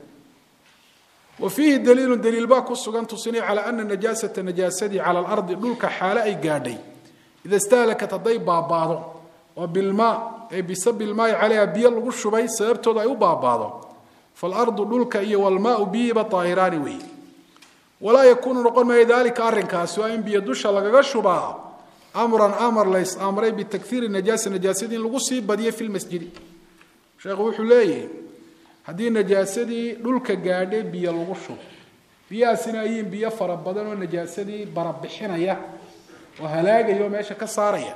wa fiihi daliilu daliil baa ku sugan tusinay calaa ana najaasata najaasadii cala alardi dhulka xaale ay gaadhay ida istahlakat hadday baabaado oo bilmaa ee bisabi lmaai calayha biyo lagu shubay sababtooda ay u baabaado faalardu dhulka iyo walmaau biyiba daahiraani weeye walaa yakuunu noqon maayo daalika arrinkaasi waa in biyo dusha lagaga shubaa amran amar lays amray bitakhiiri najaasa najaasadii in lagu sii badiyo fi lmasjidi sheekhu wuxuu leeyahay haddii najaasadii dhulka gaadhay biyo lagu shubo biyahaasina ayiin biyo fara badan oo najaasadii barabixinaya oo halaagaya oo meesha ka saaraya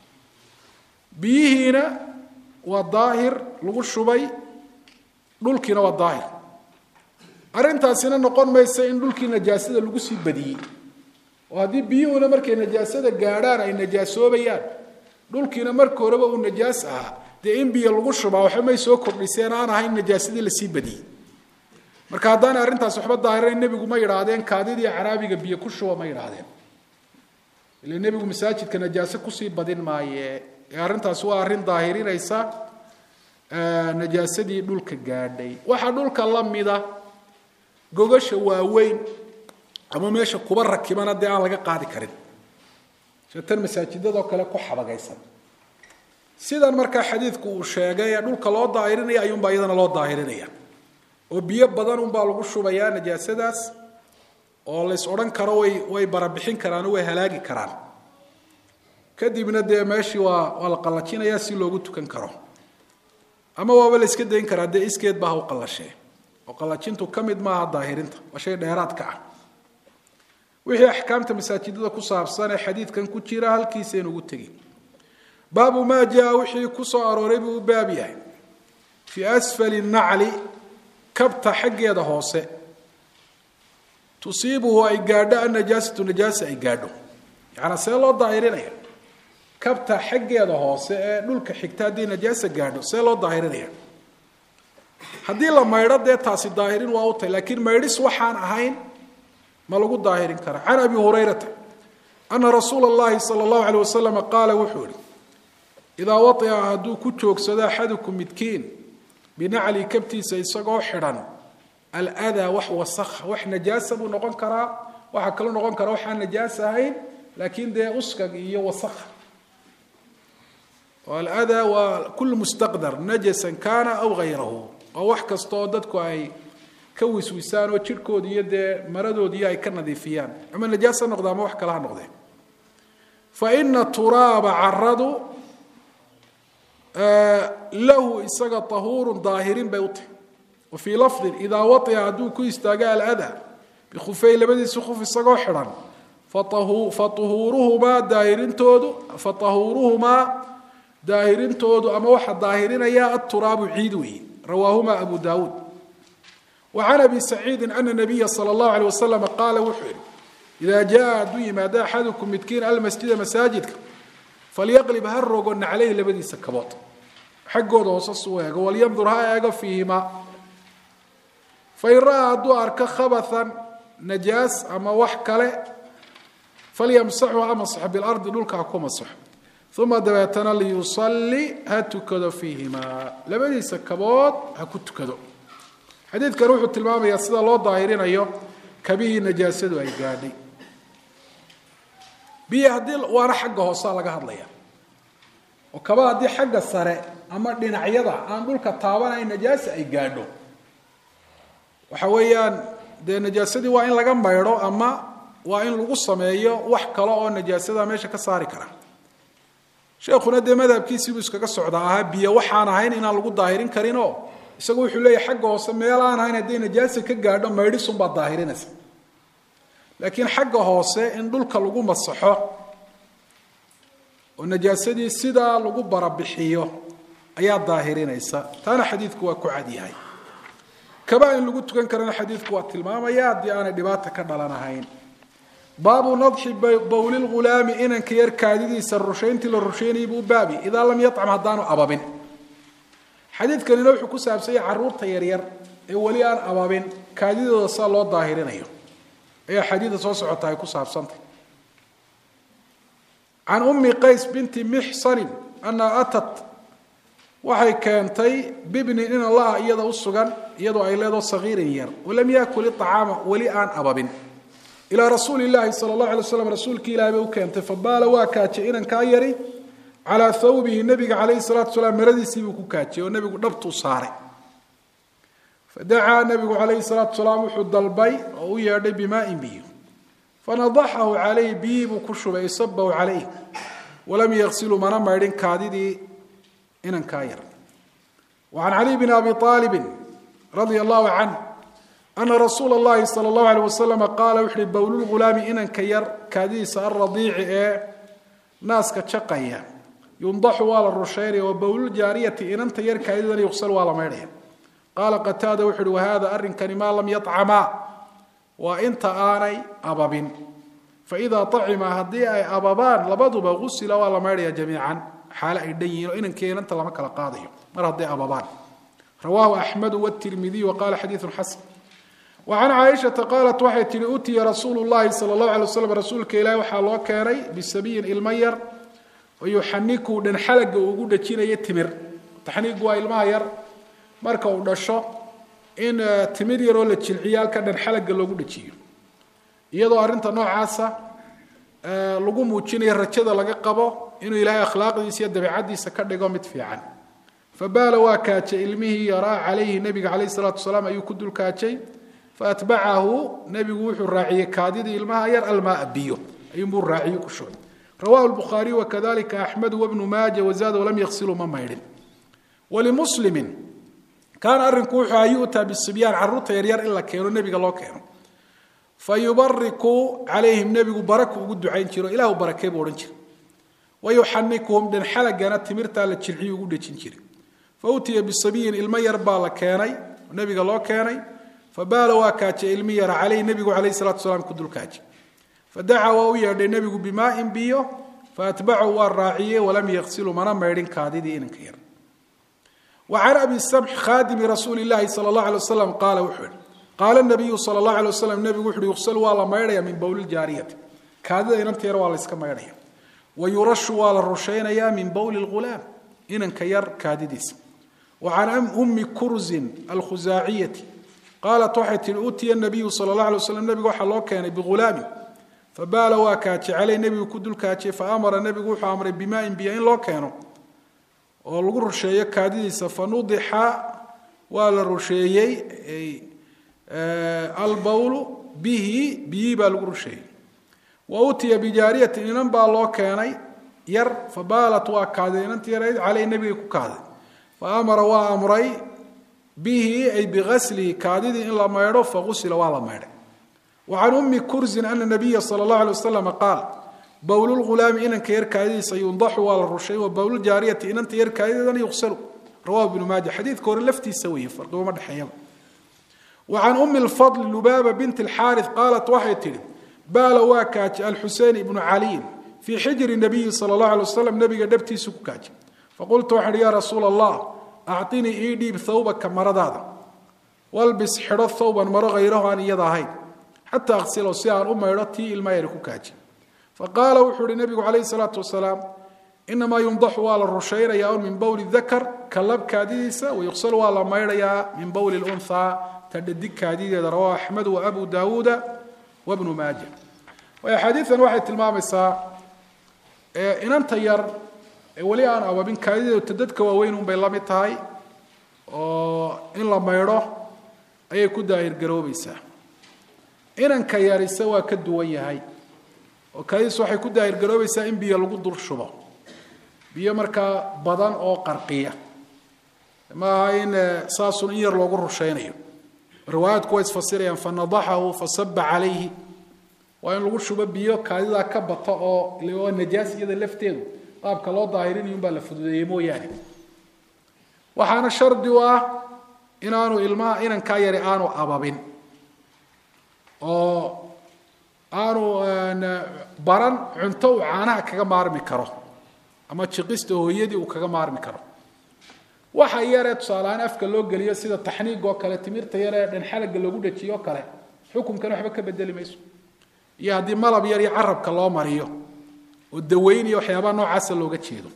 biyihiina waa daahir lagu shubay dhulkiina waa daahir arrintaasina noqon maysa in dhulkii najaasada lagu sii badiyey oo haddii biyuhuna markay najaasada gaadhaan ay najaasoobayaan dhulkiina marka horeba uu najaas ahaa dee in biyo lagu shubaa waxba may soo kordhiseen aan ahayn najaasadii lasii badiyey marka haddaana arrintaas waxba daahirayn nebigu ma yidhaahdeen kaadidii caraabiga biyo ku shuba ma yidhaahdeen ila nebigu masaajidka najaase kusii badin maaye ee arrintaasi waa arrin daahirinaysa najaasadii dhulka gaadhay waxaa dhulka la mida gogasha waaweyn ama meesha kuba rakibana dee aan laga qaadi karin tan masaajidadoo kale ku xabagaysan sidan markaa xadiidku uu sheegay ee dhulka loo daahirinaya ayuunbaa iyadana loo daahirinaya oo biyo badan unbaa lagu shubayaa najaasadaas oo lays odhan karo way way barabixin karaan oo way halaagi karaan kadibna dee meeshii waa waa la qallajinayaa si loogu tukan karo ama waaba la iska dayn karaa dee iskeed baa ha u qallashee oo qallajintu ka mid maaha daahirinta waa shay dheeraadka ah wixii axkaamta masaajidada ku saabsan ee xadiidkan ku jira halkiisaynu ugu tegin baabu maa jaa wixii ku soo arooray buu u baab yahay fii asfali nacli kabta xaggeeda hoose tusiibuhu ay gaadho annajaasatu najaasa ay gaadho yacanaa see loo daahirinaya kabta xaggeeda hoose ee dhulka xigta haddii najaasa gaadho see loo daahirinaya haddii la maydho dee taasi daahirin waa u tahy laakiin maydhis waxaan ahayn ma lagu daahirin kara can abi hurayrata ana rasuula اllahi salى اllahu alيyh waslama qaala wuxuu ihi idaa waطica hadduu ku joogsado axadukum midkiin binacli kabtiisa isagoo xidhan aldaa wax wasakha wax najaasa buu noqon karaa waxaa kaloo noqon karaa waxaan najaas ahayn laakiin dee uskag iyo wasakha aldaa waa kul mustaqdar najasan kana aw hayrahu waa wax kasta oo dadku ay ka wiswisaan oo jidhkooda iyo dee maradoodiiyo ay ka nadiifiyaan ama najaas ha noqde ama wax kale ha noqdee fa ina turaaba caradu lahu isaga tahuurun daahirin bay u tahy wa fii lafdin idaa waطica hadduu ku istaago alada bikhufey labadiisi khuf isagoo xidhan fauhuuruhumaa daahirintoodu fatahuuruhumaa daahirintoodu ama waxa daahirinaya aturaabu ciid weeye rawaahuma abu daawuud wa can abi saciidin ana nabiya sala allahu alيh waslama qaala wuxuu yihi idaa jaa hadduu yimaado axadukum midkiin almasjida masaajidka falyaqlib ha rogo naclayhi labadiisa kabood xaggooda hoose suu eego walyandur ha eego fiihimaa fain ra'aa hadduu arko khabathan najaas ama wax kale falyamsaxu ha masaxo bilardi dhulka ha ku masaxo uma dabeetana liyusalli ha tukado fiihimaa labadiisa kabood ha ku tukado xadiidkan wuxuu tilmaamayaa sida loo daahirinayo kabihii najaasadu ay gaadhay biyo haddii waana xagga hoosea laga hadlaya oo kaba haddii xagga sare ama dhinacyada aan dhulka taabanayn najaasa ay gaadho waxa weeyaan dee najaasadii waa in laga maydho ama waa in lagu sameeyo wax kale oo najaasada meesha ka saari kara sheekhuna dee madhabkiisiibuu iskaga socdaa ahaa biyo waxaan ahayn inaan lagu daahirin karinoo isagu wuxuu leeyahy xagga hoose meel aan ahayn hadday najaasa ka gaadho maydhisunbaa daahirinaysa laakiin xagga hoose in dhulka lagu masaxo oo najaasadii sidaa lagu barabixiyo ayaa daahirinaysa taana xadiidku waa ku cadyahay kaba in lagu tukan karana xadiidku waa tilmaamaya haddii aanay dhibaata ka dhalanahayn baabu nadxi bawli lghulaami inanka yar kaadidiisa rushayntii la rushaynayay buu baabi idaa lam yacam haddaanu ababin xadiidkanina wuxuu ku saabsanya caruurta yaryar ee weli aan ababin kaadidooda saa loo daahirinayo ayaa xadiida soo socota ay ku saabsantay can ummi qays binti mixsanin anna atat waxay keentay bibnin in allaha iyada u sugan iyadoo ay leedo sagiirin yar walam yaakul iطacaama weli aan ababin ilaa rasuuli llaahi sala allahu alay waslam rasuulkii ilahi bay u keentay fabaala waa kaajay inankaa yari calaa thawbihi nabiga calayhi salatu salaam maradiisiibuu ku kaajiyey oo nebigu dhabtuu saaray fadacaa nabigu calayhi salaatu salaam wuxuu dalbay oo u yeedhay bimaain biyo fanadaxahu calayhi biyii buu ku shubay isabahu calayh walam yaqsilu mana maydhin kaadidii inankaa yar wa can caliy bni abi aalibin radia allahu canh ana rasuula اllahi salى اllahu alيh wasalam qaala wuxu uhi bowlulghulaami inanka yar kaadidiisa alradiici ee naaska jaqaya yundaxu waa la rushaynaya wa bowluljaariyati inanta yar kaadidan yuqsal waa la maydhaya qaala qataada wuxu uhi wahada arrinkani maa lam yطcamaa waa inta aanay ababin faidaa acima haddii ay ababaan labaduba gusila waa la maydhaya jamiican xaale ay dhan yihiin oo inankii inanta lama kala qaadayo mar hadday ababaan rawaahu axmedu wtirmidiy wa qala xadiidu xasan وعن cائشhaةa qaalat waxay tihi utiya rasuul الlahi salى الlaه عalيه waslam rasuulka ilahi waxaa loo keenay bisabiyin ilmo yar oo yuxaniku dhanxalaga uu ugu dhajinayo timir taxniigu waa ilmaha yar marka uu dhasho in timir yaroo la jilciyo halka dhanxalaga loogu dhajiyo iyadoo arrinta noocaasa lagu muujinayo rajada laga qabo inuu ilaahay akhlaaqdiisa iyo dabeicaddiisa ka dhigo mid fiican fabaala waa kaajay ilmihii yaraa calayhi nebiga calayh الsalaatu wasalaam ayuu ku dulkaajay faatbacahu nebigu wuxuu raaciyey kaadidii ilmaha yar almaaa biyo ayuunbuu raaciyo ku shubay rawahu lbukhaariy wakadalika axmedu wabnu maaja wazaada walam yaqsiluu ma maydhin walimuslimin kaana arrinku wuxuu aha yu'taa bisibyaan carruurta yaryar in la keeno nebiga loo keeno fa yubariku calayhim nebigu baraku ugu ducayn jiro ilahu barakee buu odhan jira wayuxanikuhum dhanxalagana timirtaa la jilciyu ugu dhejin jiray fa utiya bisabiyin ilmo yar baa la keenay nebiga loo keenay fabaala waa kaajay ilmi yara caleyh nebigu calayh salatu salaam ku dulkaajay fadacaa waa u yeedhay nebigu bimaain biyo faatbacahu waa raaciyey walam yaqsilu mana maydhin kaadidii inanka yar wa can abi samx khaadimi rasuuli llahi sala allahu alay wasalam qaala wuxuu yihi qaala nabiyu sala allahu alay wasalam nebigu wuxu uhi yuqsalu waa la maydhaya min bowliljaariyati kaadida inanta yar waa la iska maydhaya wa yurashu waa la rushaynayaa min bowli lghulaam inanka yar kaadidiisa wa can ummi kurzin alkhusaaciyati qaalat waxay tihi utiya nabiyu sala allah alay waslam nebiga waxaa loo keenay bighulaamin fabaala waa kaajay caleyh nebigu ku dulkaajiyey fa amara nebigu wuxuu amray bimaain biyo in loo keeno oo lagu rusheeyo kaadidiisa fa nudixa waa la rusheeyey albawlu bihi biyii baa lagu rusheeyey wa utiya bijaariyatin inan baa loo keenay yar fabaalat waa kaaday inanti yarayd caleyh nebigay ku kaaday fa amara waa amray bihi ay biaslihi kaadidii in la maydho fausila waa la maydhay wa can ummi kurzin ana nabiya sala اllahu alay wasalam qaal bowlulghulaami inanka yar kaadidiisa yundaxu waa la rushay wa bowluljaariyati inanta yar kaadideedana yuqsalu rawahu ibnu maaja xadiidka hore laftiisa weeye farqiguma dhexeeyaba wa can ummi lfadli lubaaba binti alxaaris qaalat waxay tidhi baala waa kaajay alxusein ibnu caliyin fii xijri nabiyi sala allahu alay wasalam nabiga dhabtiisu ku kaajay faqultu waxaan ihi yaa rasuula allah acطinii ii dhiib thawbaka maradaada walbis xidho thawban maro hayraho aan iyada ahayn xataa aksilo si aan u maydho tii ilma yari ku kaaji faqaala wuxuu ihi nabigu calayhi salaatu wasalaam inamaa yundaxu waa la rushaynayaa un min bowli dakar kalab kaadidiisa wayuqsal waa la maydhayaa min bowli lunhaa ta dhadig kaadideeda rawahu axmed wa abu daawuuda wabnu maaja axaadiidan waxay tilmaamaysaa inanta yar ee weli aan ababin kaadideedu ta dadka waaweyn unbay la mid tahay oo in la maydho ayay ku daahirgaroobaysaa inanka yarise waa ka duwan yahay oo kaadidiis waxay ku daahirgaroobaysaa in biyo lagu dul shubo biyo markaa badan oo qarqiya maaha in saasun in yar loogu rushaynayo riwaayaadku way isfasirayaan fanadaxahu fasaba calayhi waa in lagu shubo biyo kaadidaa ka bata oo waa najaas iyada lafteedu qaabka loo daahirinayo unbaa la fududeeyey mooyaane waxaana shardi u ah inaanu ilmaha inankaa yari aanu ababin oo aanu baran cunto uu caanaha kaga maarmi karo ama jiqista hooyadii uu kaga maarmi karo waxa yaree tusaalehaan afka loo geliyo sida taxniig oo kale timirta yaree dhanxalaga loogu dhajiyo o kale xukunkan waxba ka bedeli mayso iyo haddii malab yar iyo carabka loo mariyo oo daweyn iyo waxyaabaha noocaasa looga jeedo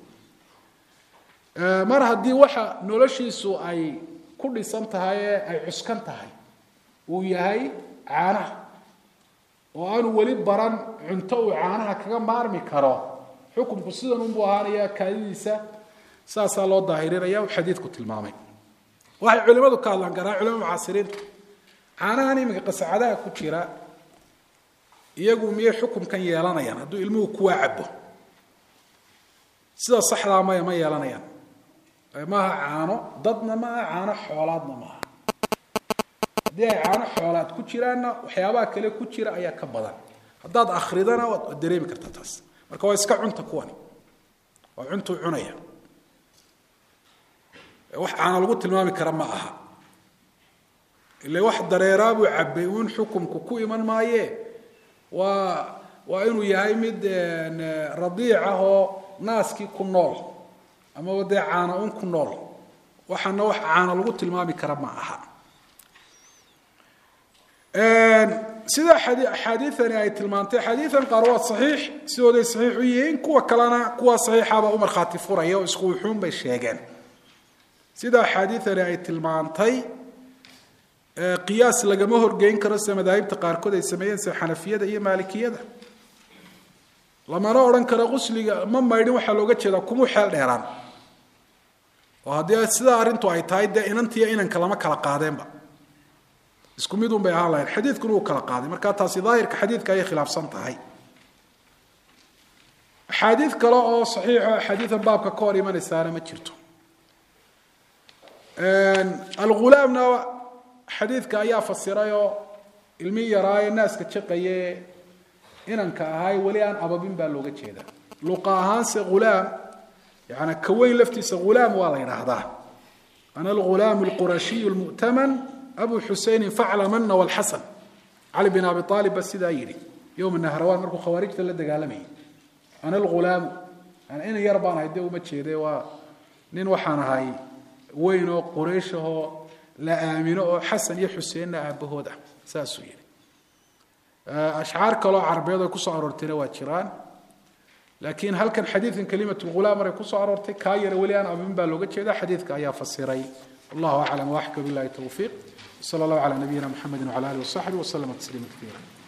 mar haddii waxa noloshiisu ay ku dhisan tahay ee ay cuskan tahay uu yahay caanaha oo aanu weli baran cunto uu caanaha kaga maarmi karo xukunku sidan unbuu ahaanaya kaadidiisa saasaa loo daahirinaya uu xadiidku tilmaamay waxay culimadu ka hadlaan garaa culimada mucaasiriinta caanahan iminka qasacadaha ku jira iyagu miyay xukumkan yeelanayaan hadduu ilmuhu kuwaa cabo sida saxdaa maya ma yeelanayaan maaha caano dadna maaha caano xoolaadna maaha haddii ay caano xoolaad ku jiraanna waxyaabaha kale ku jira ayaa ka badan haddaad akridana waad dareemi kartaa taas marka waa iska cunta kuwani waa cuntuu cunaya wax caano lagu tilmaami kara ma aha ile wax dareeraabuu cabay uun xukumku ku iman maaye waa waa inuu yahay mid radiic ah oo naaskii ku nool amaba dee caana un ku nool waxaana wax caana lagu tilmaami kara ma aha sida axaadiiani ay tilmaantay xadiian qaar waa saxiix sidooday saxiix u yihiin kuwa kalena kuwa saxiixaba u markhaati furaya oo isku wuxuun bay sheegeen sida axaadiiani ay tilmaantay qiyaas lagama horgeyn karo sida madaahibta qaarkood ay sameeyeen sida xanafiyada iyo maalikiyada lamana odhan karo qusliga ma maydhin waxaa looga jeedaa kumuu xeel dheeraan oo haddii sidaa arrintu ay tahay dee inantiiyo inanka lama kala qaadeenba isku mid un bay ahaan lahayn xadiidkuna uu kala qaaday marka taasi daahirka xadiidka ayay khilaafsan tahay axaadiid kale oo saxiixo axaadiidan baabka ka hor imanaysaana ma jirto algulaamna xadiidka ayaa fasirayoo ilmi yaraaye naaska jaqaye inanka ahay weli aan ababin baa looga jeedaa luqa ahaanse ghulaam yani kaweyn laftiisa ghulaam waa la yidhaahdaa ana algulaam alqurashiy lmu'taman abu xuseynin faclamana walxasan cali bin abi aalib ba sidaa yidhi yowma nahrawaan markuu khawaarijta la dagaalamayay ana algulaamu yani inan yar baan ahay dee uma jeede waa nin waxaan ahay weyn oo quraysh ahoo la aamino oo xasan iyo xuseenna aabahood ah saasuu yidhi ashcaar kaloo carabeed ay kusoo aroortayna waa jiraan laakiin halkan xadiidkan kalimat lghulaam maray kusoo aroortay kaa yara weli aan abin baa looga jeeda xadiidka ayaa fasiray wallahu aclam waaxka billahi towfiiq wsala allahu calaa nabiyina mxamedi wcala alih wasaxbi waslama tasliima kaiira